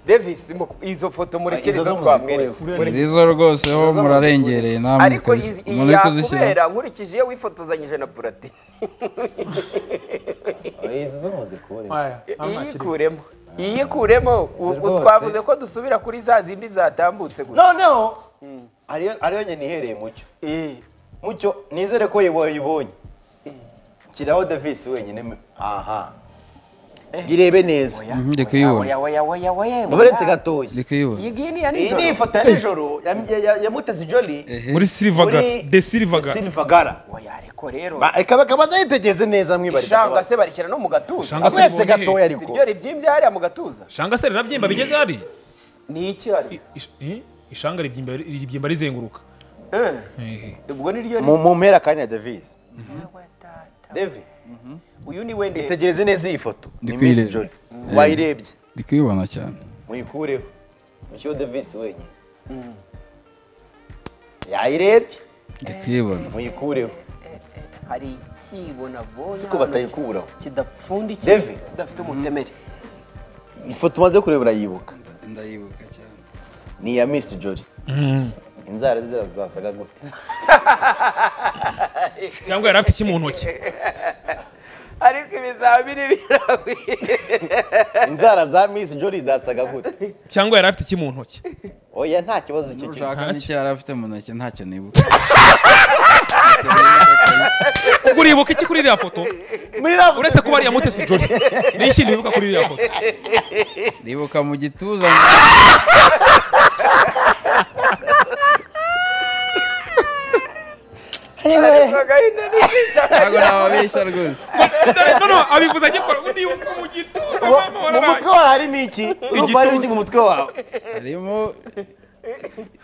davis mu- izo foto murekere Izo zo izo mu twamweretse nziza rwose ho murarengereye namwe ariko kabisa. izi- umuntu iyi uri kuzishyira yakubera nkurikije iyo wifotozanyije na purati izi zo muzikure iyikuremo iyikuremo u- u- twavuze ko dusubira kuri za zindi zatambutse gusa noneho ariyo ariyo nyine ihereye mucyo Eh, mucyo nizere ko yibonye shyiraho davis wenyine aha birebe neza ndi kuyibona oya oya oya oya uburenze gatoya ndi kuyibona iyi ngiyi ni iya iyi ni nijoro ifoto ya nijoro ya- ya- ya- ya mutesi joli muri silivagara de silivagara silivagara oya ariko rero ikaba ikaba atayitegereze neza mwibarira ishanga se barishyira no mu gatuza Ishanga se amweretse ribonye he? gatoya si ariko ryo ribyimbye hariya mu gatuza shanga se rirabyimba bigeze hari ni iki hari Ish- eh? ishanga ribyimba ribyimba rizenguruka Eh, Eh, eh. ubwo ni ryo mu mu mpera kanya davis davi uyu ni wende itegereze neza iyi foto ni kuyireba. misi joli wayirebye ndi kuyibona cyane muyikureho mushyireho davis wenyine yayirebye ndi kuyibona muyikureho hari ikibona si boya ko batayikuraho kidapfundikiye David. kidafite umutemeri ifoto umaze kureba urayibuka ndayibuka cyane ni iya misi joli inzara zira zasaga gute cyangwa yari afite iki mu ntoki ariko ibizamini biragwira inzara za misi joli zasaga gute cyangwa yari afite iki mu ntoki oya nta kibazo icyo kintu ushaka n'icyo yari afite mu ntoki ntacyo nibuka ubwo uribuka iki kuri iriya foto uretse kuba ariya mutesi joli ni iki ntibibuka kuri iriya foto ndibuka mu gituza agahinda n'ikica ntabwo nababeshya rwose no no abivuze agikora ubundi yibuka mu gituza mama mu wararaye mutwe wawe harimo iki urumva harimo iki mu mutwe wawe harimo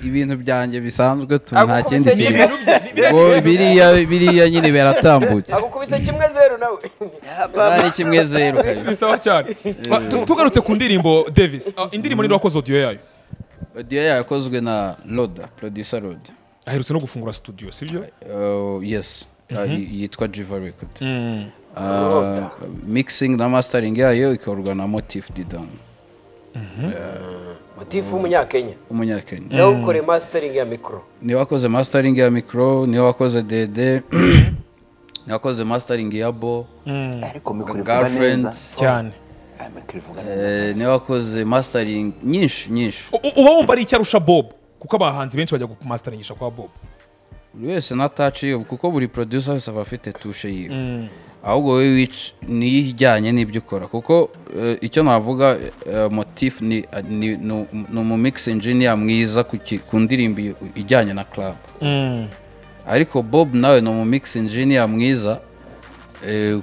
ibintu byanjye bisanzwe tu Ako nta kubise kindi ni kintu ibintu bye, ni biriya ngo biriya biriya nyine biratambutse agukubise kimwe zeru nawe ari kimwe zeru kabisa ni sawa cyane Ma, tu- tugarutse ku ndirimbo davis ah, indirimbo niba wakoze audio yayo odiyo yakozwe na roda producer roda aherutse no gufungura studio sibyo Uh, yes Uh, y- yitwa jiva record Uh, mixing na mastering yayo ikorwa na motif didon mutifu w'umunyakenya umunyakenya nawe ukore mastering ya mikoro niwe wakoze mastering ya micro niwe wakoze dede niwe wakoze mastering ya bo ariko mikoro ivuga girlfriend neza cyane Ah, mikoro ivuga neza eh, niwe wakoze mastering nyinshi nyinshi U- uba wumva ari icyarusha bob kuko abahanzi benshi bajya kumastaringisha kwa bob buri wese na touch yiwe kuko buri producer wese aba afite tushe yiwe ahubwo wowe wic- niyo ijyanye n'ibyo ukora kuko eh, icyo navuga eh, motif ni ni- ni um- ni umumix engineer mwiza ku ki- ku ndirimbo i- ijyanye na club ariko bob nawe ni umumix engineer mwiza eh,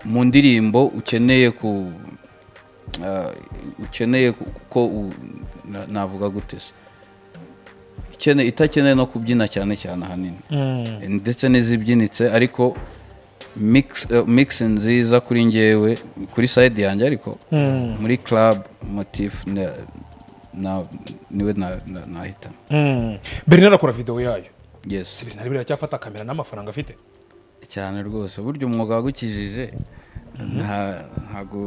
mu ndirimbo ukeneye ku ah, ukeneye ku- ko u- na- navuga gute se Ikene- itakeneye no kubyina cyane cyane ahanini ndetse n'izibyinitse ariko mix- eh, mix nziza kuri ngewe kuri side yanjye ariko muri club motif na- na- niwe na- na- nahitamo bernard akora videwo yayo si yes bernard biracyafata kamera n'amafaranga afite cyane rwose burya umwuga wagukijije nta- ntago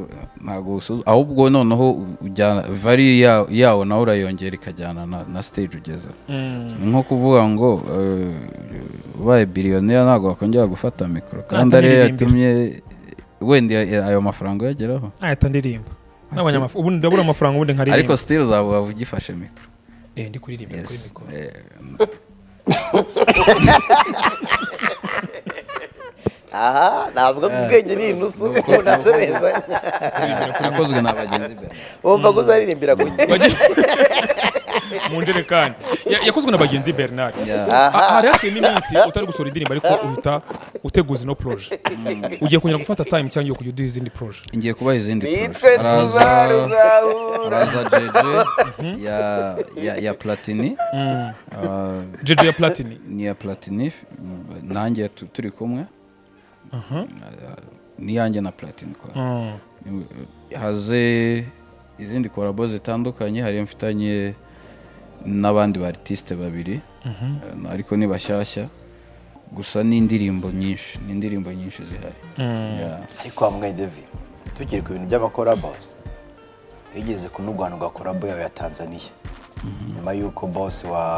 ntago usu- ahubwo noneho u- ujyana vari ya- yawo nawe urayongera ikajyana na, na stage ugeze nko kuvuga ngo eh, ubaye biliyoneri ntabwo wakongera gufata mikoro kandi ariyo atamuririmbira. yatumye wenda ya- ayo mafaranga uyageraho ahita ndirimba n'abanyamafaranga ubundi ndabura amafaranga ubundi nkaririmba ariko still uzaba ugifashe mikoro eh ndi kuririmba kuri Yes. mikoro Eh, aha navuga ko ubwenge ni inusu umuntu asebeza yakozwe na bagenzi be wumva ko uzaririmbira ku mu njerekani Ya- yakozwe na bagenzi bernard Yeah. Ah, hari hashyiramo iminsi utari gusohora indirimbo ariko uhita uteguza ino poroje ugiye kongera gufata time cyangwa ugiye kujya uduha izindi poroje ngiye kubaha izindi nitwe poroshe. Araza- tuzaruzahura araza jeje ya, ya, ya platini Ah, jeje ya platini ni iya platini mm, nanjye tu- turi kumwe Ah, ni yanjye na platini kwa haze izindi korabo zitandukanye hari mfitanye n'abandi ba artiste babiri eh, ariko ni bashyashya gusa ni indirimbo nyinshi ni indirimbo nyinshi zihari Yeah. ariko wa mwedevi tukiri ku bintu by'abakorabo yigeze kunurwanurwa korabo yawe ya tanzania nyuma y'uko bosi wa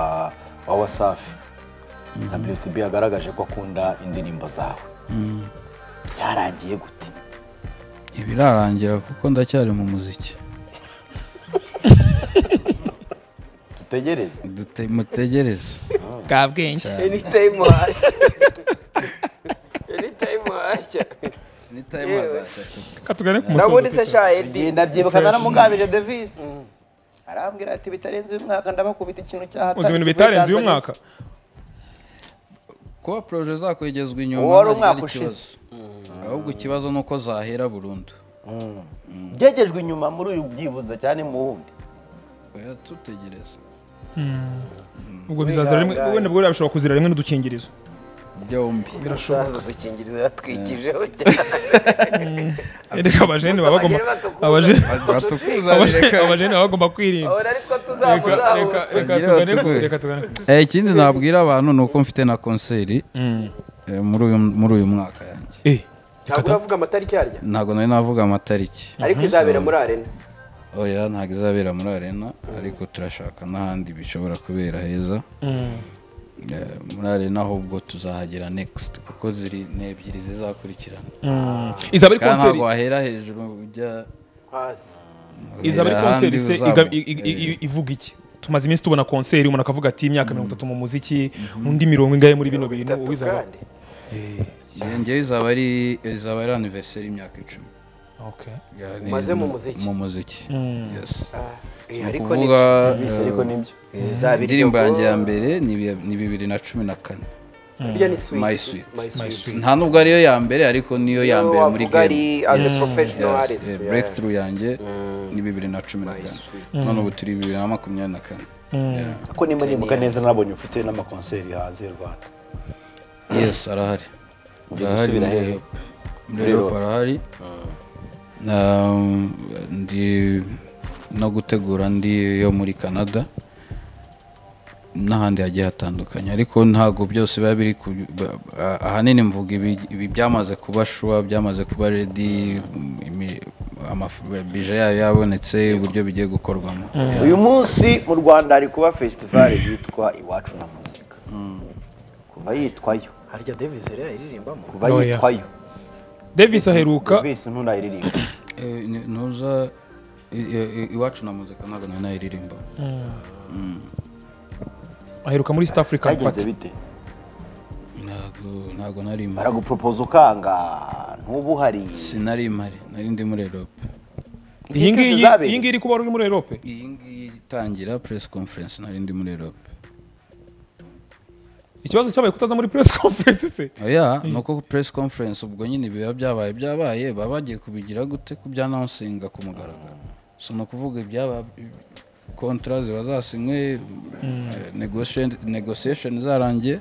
wa wasafi wcb yagaragaje ko akunda indirimbo zawe byarangiye gute ibirarangira kuko ndacyari mu muziki dutegereze Dute- mutegereze bwa bwenge anytime wahashya anytime wahashya katugane ku musozo ndabona isa sha edi nabyibuka naramuganirije davis arambwira ati bitarenze uyu mwaka ndabakubita ikintu cyahatari uzi ibintu bitarenze uyu mwaka kuba poroje zakwegezwa inyuma Uwo wari ntabwo umwaka ari ikibazo. ahubwo ikibazo ni uko zahera burundu byegejwe inyuma muri uyu byibuze cyane mu wundi oya tutegereze ubwo bizazira rimwe wenda bwo birashobora kuzira rimwe n'udukingirizo byombi birashoboka udukingirizo yatwikijeho cyane reka abajene baba bagomba abajene abajene- abajene baba bagomba kwirinda abona ari two reka reka tuzamuzahura reka Bagire tugane ku batukure. reka tugane ku Eh, ikindi nabwira abantu ni uko mfite na konseri eh, muri uyu muri uyu mwaka yanjye eh ntabwo uravuga amatariki yaryo ntabwo nari navuga amatariki ariko izabera muri arena oya ntabwo izabera muri arena ariko turashaka n'ahandi bishobora kubera heza Eh, muri arena ahubwo tuzahagera next kuko ziri ni ebyiri zizakurikirana izaba ari kandi konseri ntabwo wahera hejuru ujya hasi izaba ari ahandi konseri se uzaba- iga- i- i- i- ivuga iki tumaze iminsi tubona konseri umuntu akavuga ati imyaka mirongo itatu mu muziki undi mirongo ingahe muri bino bintu bitatu ubizaba kandi Iyo ngewe izaba ari izaba ari anniversary y'imyaka icumi okay Ya, ni- Umaze mu muziki. mu muziki yes Ah, eh, Ni ariko ni ukuvuga ariko eh, nibyo izabera indirimbo iryo- yanjye ya mbere ni bi- ni bibiri na cumi na kane Burya ni sweet. My Sweet. My Sweet. nta nubwo ariyo ya mbere ariko niyo ya mbere muri wavuga ari game as a professional Yes, artist eh, yeah. breakthrough yanjye ni bibiri na cumi na kane none ubu turi bibiri na makumyabiri na kane Yeah. ko nimba nibuka neza nabonye ufite n'amakonseri hanze y'u rwanda yes arahari arahari gusubira muri hehe? Europe. muri Europe arahari Um, ndi no gutegura ndi yo muri canada n'ahandi hagiye hatandukanye ariko ntabwo byose biba biri ku ba- ah- ahanini mvuga ibi- ibi byamaze kuba shuwa byamaze kuba redi bije yayo yabonetse uburyo bigiye gukorwamo Yeah. uyu munsi mu rwanda hari kuba fesitivali yitwa iwacu na muzika kuva yitwayo harya davis rero iririmbamo kuva yitwayo davis aheruka visi ntunayiririmba Eh, ni- ntuza i- i- i- iwacu na muzika ntabwo nari nayiririmba aheruka muri East African byagenze Party bite ntabwo ntabwo nari impari baraguporopoza ukanga ntuba uhari sinari impari nari ndi muri erope iyi ngiyi Inyigisho zabereye. iyi ngiyi iri kuba uri muri Europe iyi ngiyi itangira press conference nari ndi muri erope ikibazo cyabaye kutaza muri press conference se oya ni uko press conference ubwo nyine biba byabaye byabaye baba bagiye kubigira gute kubyanawusinga ku mugaragaro so ni ukuvuga ibyaba kontara ziba zasinywe negotiation- negotiation zarangiye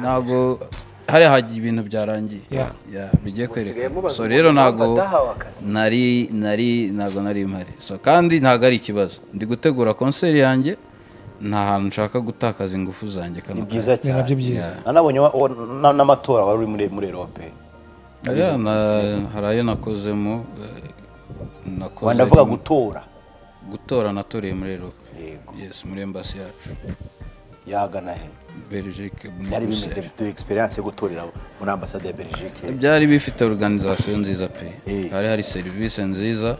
ntabwo hariya hagiye ibintu byarangiye Yeah. Yeah, bigiye kwerekana mubaza so rero umuntu ntabwo badahawe akazi. nari nari ntabwo nari mpari so kandi ntabwo ari ikibazo ndi gutegura konseri yanjye nta hantu nshaka gutakaza ingufu zanjye ni kano byiza ni nabyo cyane byiza nanabonye wa- wa- na- n'amatora wari uri muri- muri erope Aya, na- hari ayo nakozemo eh, nakoze ndavuga rimwe. gutora gutora natoreye muri erope yego yes muri embasi yacu yagana he belgique muri byari bimeze Bruxelles. bifite egisperiyanse yo gutorera muri ambasade ya belgique byari bifite organization nziza pe Eh. hari hari serivisi nziza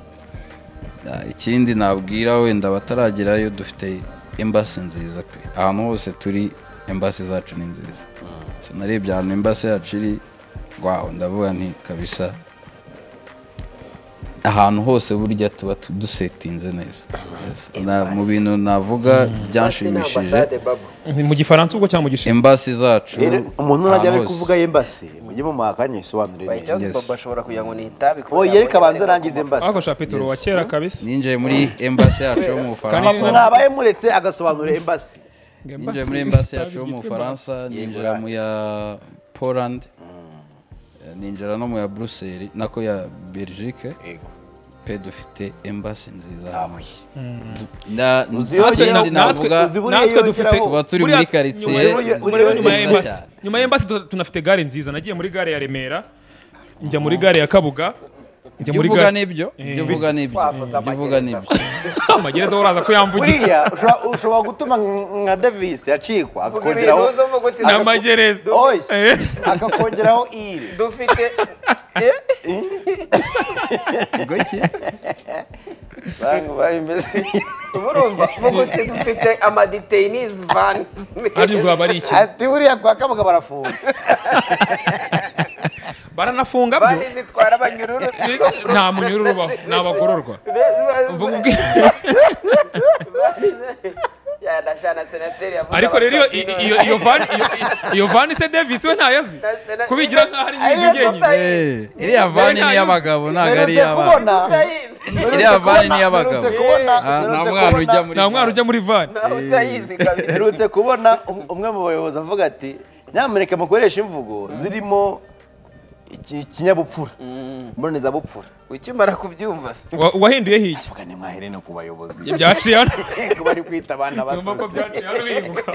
Ah, ikindi nabwira wenda bataragerayo dufite embasi nziza pe ahantu hose turi embasi zacu ni nziza So, narebye ahantu embasi yacu iri wawe ndavuga nti kabisa ahantu hose burya tuba tu- dusetinze neza Yes. Na- mu bintu navuga byanshimishije Ni mu gifaransa ubwo cyangwa mu gishinwa embasi zacu rero umuntu najya ahantu ari hose. kuvuga yembase mujye mumuhakanye sobanure neza ikibazo Yes. baba ashobora kugira ngo ni itabi kuko oh yereka yabonye abanze ariko arangize ako embase shapituro wa kera kabisa ninjiye muri embasi yacu yo mu bufaransa mwabaye muretse agasobanura embase ninjiye muri embasi yacu yo mu bufaransa ninjira mu ya poland eh, ninjira no mu ya buruseli nako ya belgique Yego. pe dufite embasi nziza Ah, hamwe oui. Na- Uzi iyo ikindi ugera- navuga natwe- uzi buriya natwe iyo dufite- ugeraho- tuba turi muri buriya- karitsiye nyuma yo- muri- nziza nyuma ya embasi cyane. nyuma ya embasi tu- tunafite gare nziza nagiye muri gare ya remera njya muri gare ya kabuga njya ibyo muri uvuga gare n'ibyo ibyo uvuga n'ibyo ibyo uvuga n'ibyo amagereza uraza ko yamvugira buriya ushobora- ushobora gutuma nka- nka davis yacikwa akongeraho ibintu uza mvuga uti ni amagereza Oye, Eh. akakongeraho ire dufite Ubwo iki? Bangu bayimeze murumva mvuga uti dufite amadeteyinizi vani ari rwaba ari iki ati buriya kwa kabuga barafunga baranafunga byo vani zitwara abanyururu nta munyururu ubaho ni abagororwa Mvuga ubwi- yanashana senateri yavuze ariko rero iyo- abasasino. iyo- iyo vani iyo- iyo- iyo vani se davis we ntayo azi Na- sena- kubigira nkaho ari Ariyo nyizi njyenyine tutayizi, Eh, iriya vani ni iy'abagabo ntabwo ari Mperutse iy'abana tutayizi. iriya vani ni iy'abagabo mperutse kubona Ah, nta mperutse mwana kubona- ujya muri nta mwana ujya muri vani Nawe utayizi kabiri. mperutse kubona um- umwe mu bayobozi avuga ati nyamuneka mukoreshe imvugo zirimo iki- ikinyabupfura mbonezabupfura ukimara kubyumva se Wa- wahinduye hiki vuga nimwahere no ku bayobozi byaciye hano ko bari kwita abana numva ko basaze byaciye hano bihinguka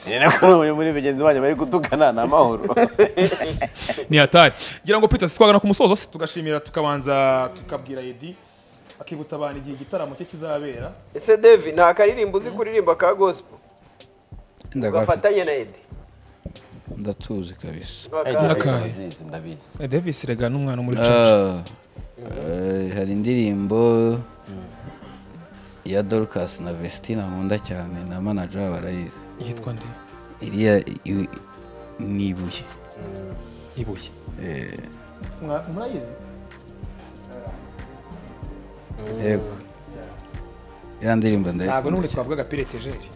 ni nako n'umwe muri bagenzi banjye bari gutukana ni amahoro ni hatari ngira ngo peter twagana ku musozo se tugashimira tukabanza tukabwira yedi akibutsa abantu igihe igitaramo cye kizabera ese devi nta karirimbo uzi kuririmba ka gospel ndagafite ugafatanye na edi ndatuzi kabisa ndabizi ndabizi davis rega n'umwana muri Ah, eh, hari indirimbo ya dorcas na vestina nkunda cyane na manager wabo barayizi yitwa nde iriya i- ni ibuye ibuye Eh, Mwa- murayizi yego ya ndirimbo ntabwo n'ubundi ndayikunda cyane. twavuga agapira etejeri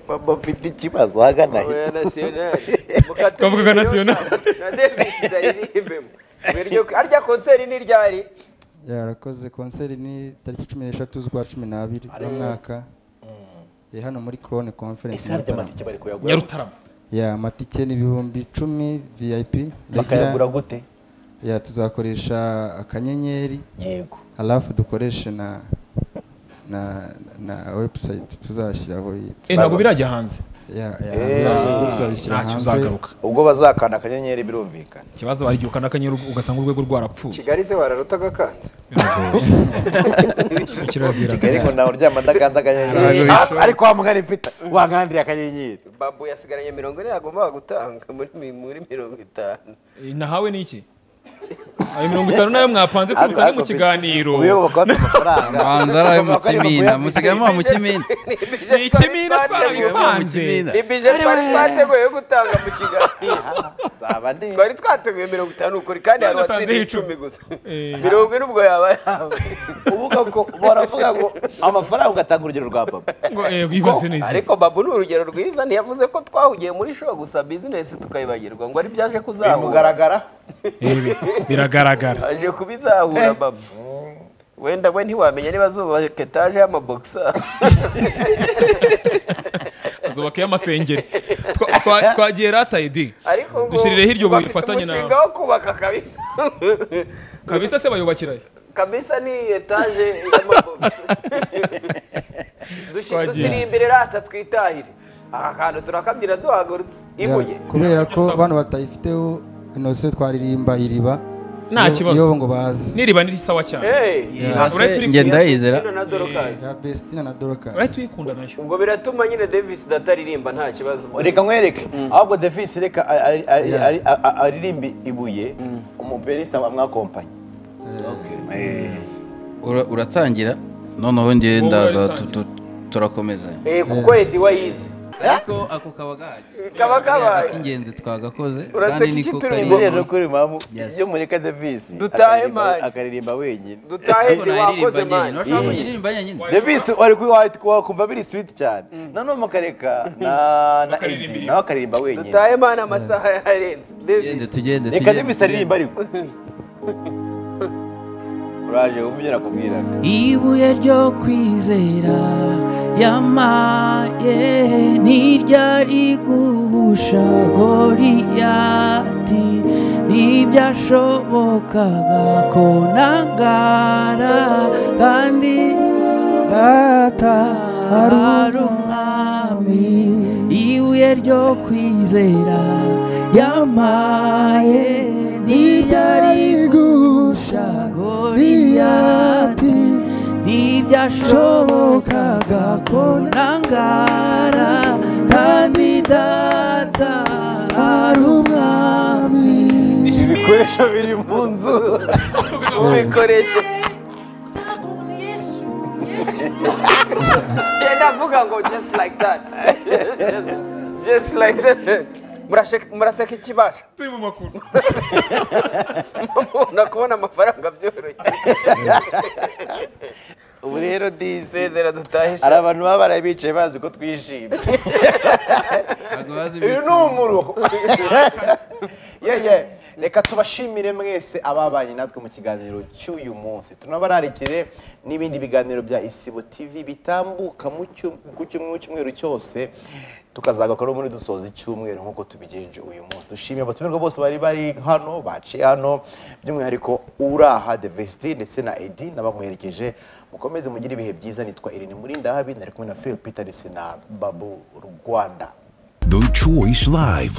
baba bafite ikibazo hagana he oya nasiyonari Twavugaga nationali. na devis ndayirimbemo Iryo- arya konseri ni ryari yarakoze konseri ni tariki cumi n'eshatu z'ukwa cumi n'abiri umwaka iri hano muri korone konferensi isaha ry'amatike bari kuyagura nyarutarama ya amatike ni ibihumbi icumi vip bakayagura gute ya tuzakoresha akanyenyeri yego harafu dukoreshe na na na webusayiti tuzashyiraho iyi- Eh, ntabwo birajya hanze ya ya Eh, ntabwo tuzabishyira ntacyo hanze uzagaruka ubwo bazakanda akanyenyeri birumvikana ikibazo warigiye ukanakanyera ugasanga urwego rwarapfuye kigali se wararuta agakanza kirazira kigali ngo nawe uryama ndakanze akanyenyeri Ah, ariko wa mugani pita wankandiriye akanyenyeri babu yasigaranye mirongo ine yagombaga gutanga muri mi- muri mirongo itanu nahawe ni iki ayo mirongo itanu nayo mwapanze tubitange mu kiganiro uyoboka bafite amafaranga Abahanzi ari ayo mu Bavuga ko ari kimina amafaranga musigamo mu kimina ni ikimina twarabipanze ni bije twari twateguye yo gutanga mu kiganiro nzaba ndi twari twateguye mirongo itanu kuri kandi hari uwatsindiye icumi gusa mirongo ine ubwo yaba yawe uvuga ko baravuga ngo amafaranga ugatanga urugero rwa baba ngo eh wibaze neza ariko babu ni urugero rwiza ntiyavuze ko twahugiye muri show gusa bizinesi tukayibagirwa ngo ari byaje kuzahura bimugaragara Eh, bi- biragaragara aje kubizahura babu wenda we ntiwamenya niba zubaka etaje y'amabogisa azubakayo amasengeri Twa- twa- twagiye rataye di ariko ngo Dushyirireho iryo buye bafite rifatanye na- umushinga wo kubaka kabisa kabisa se bayubakirayo kabisa ni etaje y'amabogisi Twagiye. dushyira imbere rata twitahire aka kantu turakabyina duhagurutse ibuye kubera ko bano batayifiteho inose twaririmba iriba nta Iyo- kibazo iyo ngo bazi n'iriba ni sawa cyane Hey! uretse uri- Njye ndayizera Christina na Dorcas. ya bestina na dorokasi urahita uyikunda nayo ubwo biratuma nyine davis dataririmba nta kibazo reka nkwereke ahubwo devis reka ari- ari- ari- ari- ari- aririmbe ibuye umuperezida wamwakompanyi Ura- uratangira noneho njye Wowe ndaza uratangira. tu- tu- turakomezanya Eh, kuko edi wayize ariko ako kaba gahari kaba kabaye ingenzi twagakoze Uraseka kandi iki niko turi kari imbere? rero kuri mamu Yes. iyo mureka devis Dutahe mani. akaririmba wenyine dutahe edi wakoze mani Yes. mani Davis wari kuba wakumva biri sweet cyane noneho mukareka na na Eddie nawe akaririmba wenyine dutahe mani amasaha yarenze tugende davis tugende reka tugende, Davis tugende. aririmba ariko uraje wumve nakubwiraga ibuye ryo kwizera yamaye ntiryari guhusha goriyati ntibyashobokaga ko nangara kandi data hari umwami ibuye ryo kwizera yamaye ntiryari guhusha goriyati ntibyashobokaga ko nangara kandi data hari umwami ibikoresho biri mu nzu ubikoreshe genda avuga ngo just like that just like that Murashe- muraseka ikibasha turi mu makuru mubona kubona amafaranga byoroshye ubu rero disi isezera dutahe hari abantu baba baraye bicaye bazi ko twishimye Ntabwo bazi uyu ni umuruho ye ye reka tubashimire mwese ababanye natwe mu kiganiro cy'uyu munsi tunabararikire n'ibindi biganiro bya isibo tv bitambuka mu cyu- ku cyumwe- cyumweru cyose tukazagakora muri dusoza icyumweru nk'uko tubigenje uyu munsi dushimiye abatumirwa bose bari bari hano baciye hano by'umwihariko uraha devesiti ndetse na edi n'abamuherekeje mukomeze mugire ibihe byiza nitwa irene murindahabi nari kumwe na phil peter ndetse na babu rwanda The Choice Live.